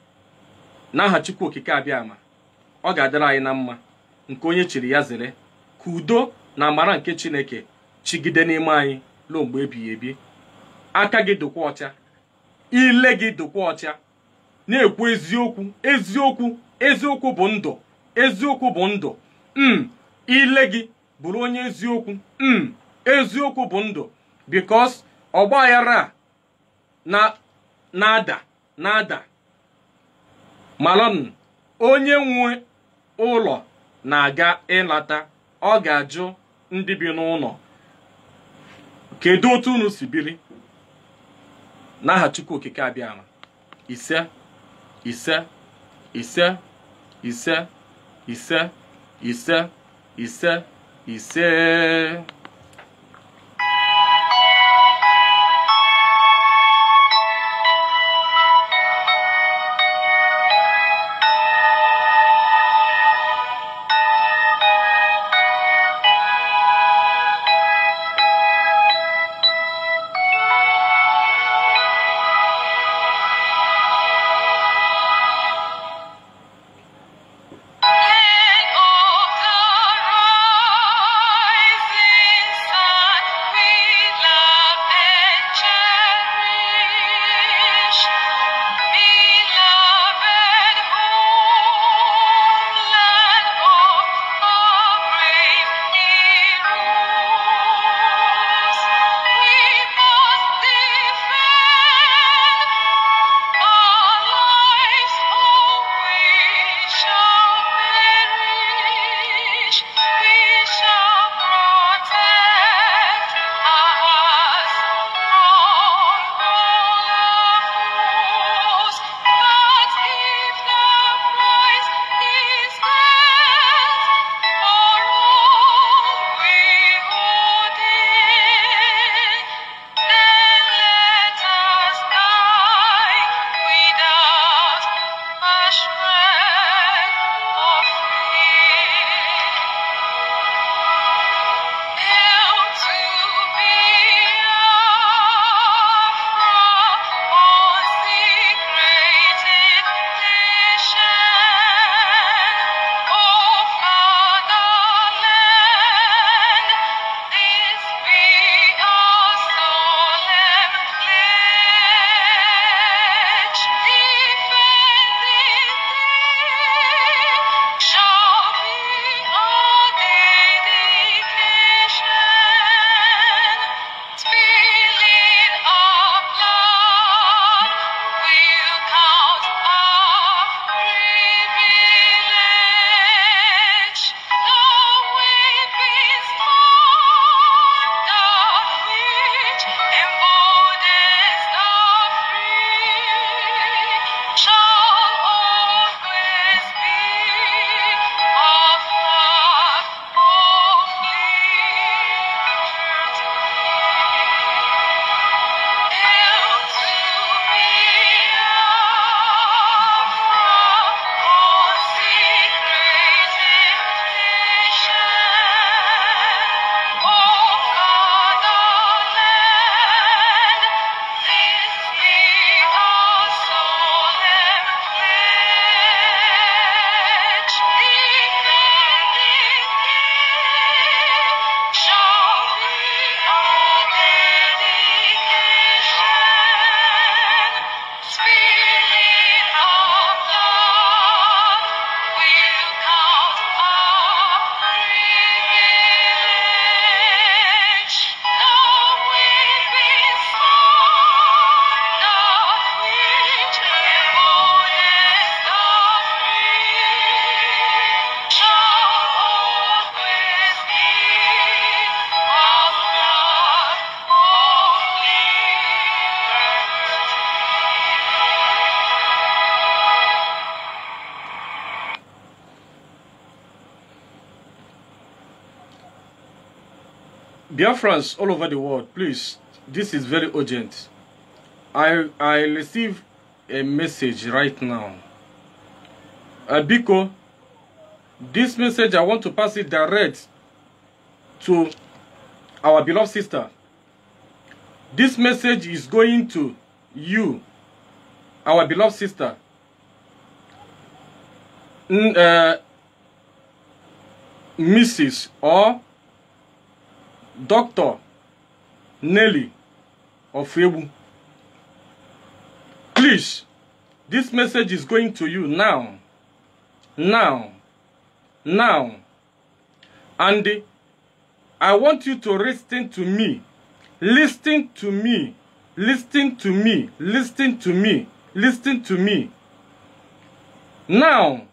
n'aha chukwu okike abịa ama ọ ga-adịrị anyị na mma nke onye chiri ya zere ka udo na amara nke chineke chigide n'ime anyị ruo mgbe ebighị ebi aka gị dịkwa ọcha ile gị dịkwa ọcha na-ekwu eziokwu eziokwu eziokwu bụ ndụ eziokwu bụ ndụ m ile gị bụrụ onye eziokwu m eziokwu bụ ndụ bikos ọgbaghara a na na-ada na-ada malon onye nwe ụlọ na-aga ịlata ọ ga-ajụ ndị bi n'ụlọ kedu otu unu si biri n'aha chukwu okike abịama ise ise ise ise ise ise ise ise And of the rising Biafrans all over the world, please, this is very urgent. I I receive a message right now. Uh, Biko, this message I want to pass it direct to our beloved sister. This message is going to you, our beloved sister. N- uh, Mrs. or Dr. Nelly of Ebu. Please, this message is going to you now. Now. Now. And I want you to listen to me. Listen to me. Listen to me. Listen to me. Listen to me. Now,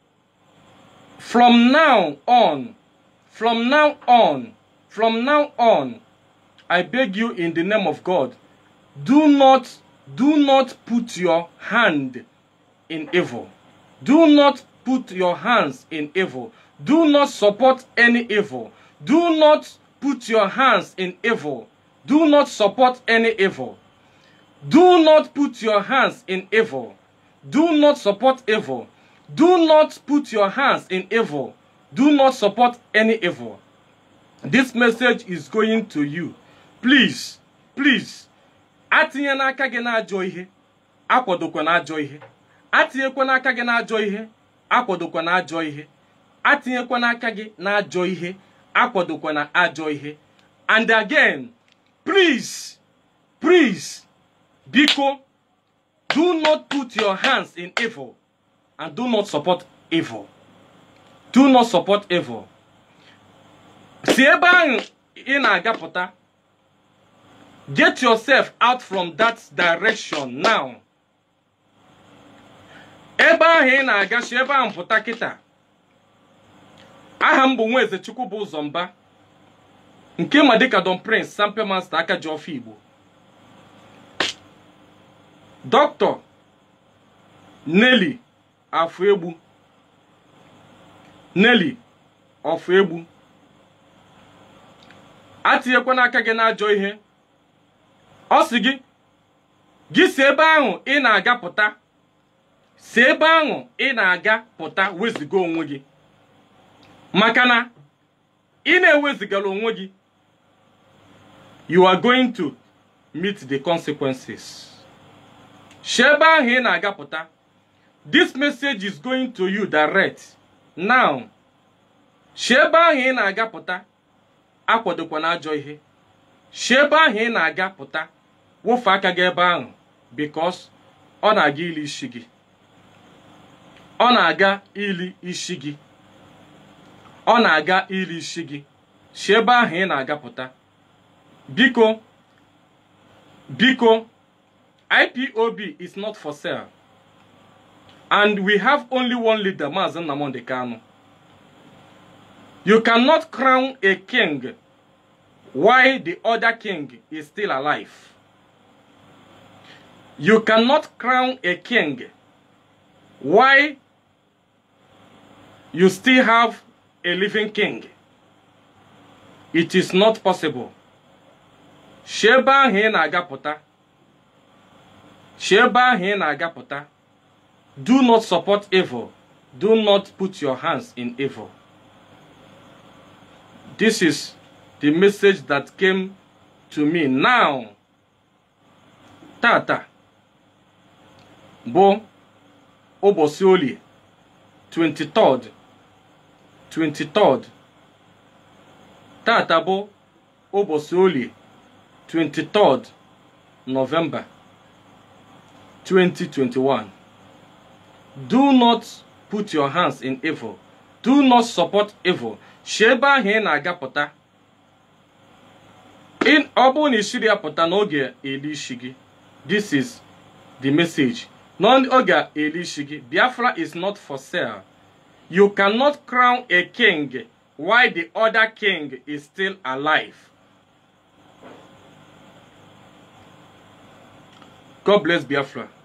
from now on, from now on, from now on, I beg you in the name of God, do not, do not put your hand in evil. Do not put your hands in evil. Do not support any evil. Do not put your hands in evil. Do not support any evil. Do not put your hands in evil. Do not support evil. Do not put your hands in evil. Do not support any evil. This message is going to you. Please, please, atinye n'aka gị n'ajọ ihe, akwadokwa n'ajọ ihe. Atinyekwa n'aka gị n'ajọ ihe, akwadokwa n'ajọ ihe. Atinyekwa n'aka gị n'ajọ ihe, akwadokwa na ajọ ihe. And again, please, please, biko, do not put your hands in evil and do not support evil. Do not support evil. si ebe ahụ ị na-agapụta get yourself out from that direction now ebe ahụ ị na-aga si ebe ahụ pụta kịta aha m bụ nwaeze chukwu bụ ụzọ mba nke ma dịka don prince sampe master aka ji ọfọ igbo dọkịta Nelly afọ egbu Nelly ọfụ egbu atinyekwana aka gị n'ajọ ihe ọ sị gị gị si ebe ahụ ị na-aga pụta si ebe ahụ ị na-aga pụta weziga onwe gị maka na ị na-ewezigara onwe gị you are going to meet the consequences si ebe ahụ ị na-aga pụta this message is going to you direct now si ebe ahụ ị na-aga pụta akwadokwana ajọ ihe si ebe ahụ ị na-aga pụta wofe aka gị ebe ahụ because ọ na-aga ili isi gị ọ na-aga ili isi gị ọ na-aga ili isi gị si ebe ahụ ị na-aga pụta biko biko IPOB is not for sale and we have only one leader Maazị Nnamdi Kanu You cannot crown a king while the other king is still alive. You cannot crown a king why you still have a living king. It is not possible. Si ebe ahụ ị na-agapụta. Si ebe ahụ ị na-agapụta. Do not support evil. Do not put your hands in evil. This is the message that came to me now. Tata bụ ụbọchị olie 23rd 23rd tata bụ ụbọchị olie 23rd November 2021 do not put your hands in evil do not support evil si ebe ahụ ị na-agapụta ọ bụrụ na isiri ya pụta n'oge eli isi gị this is the message n'oge eli isi gị Biafra is not for sale you cannot crown a king while the other king is still alive God bless Biafra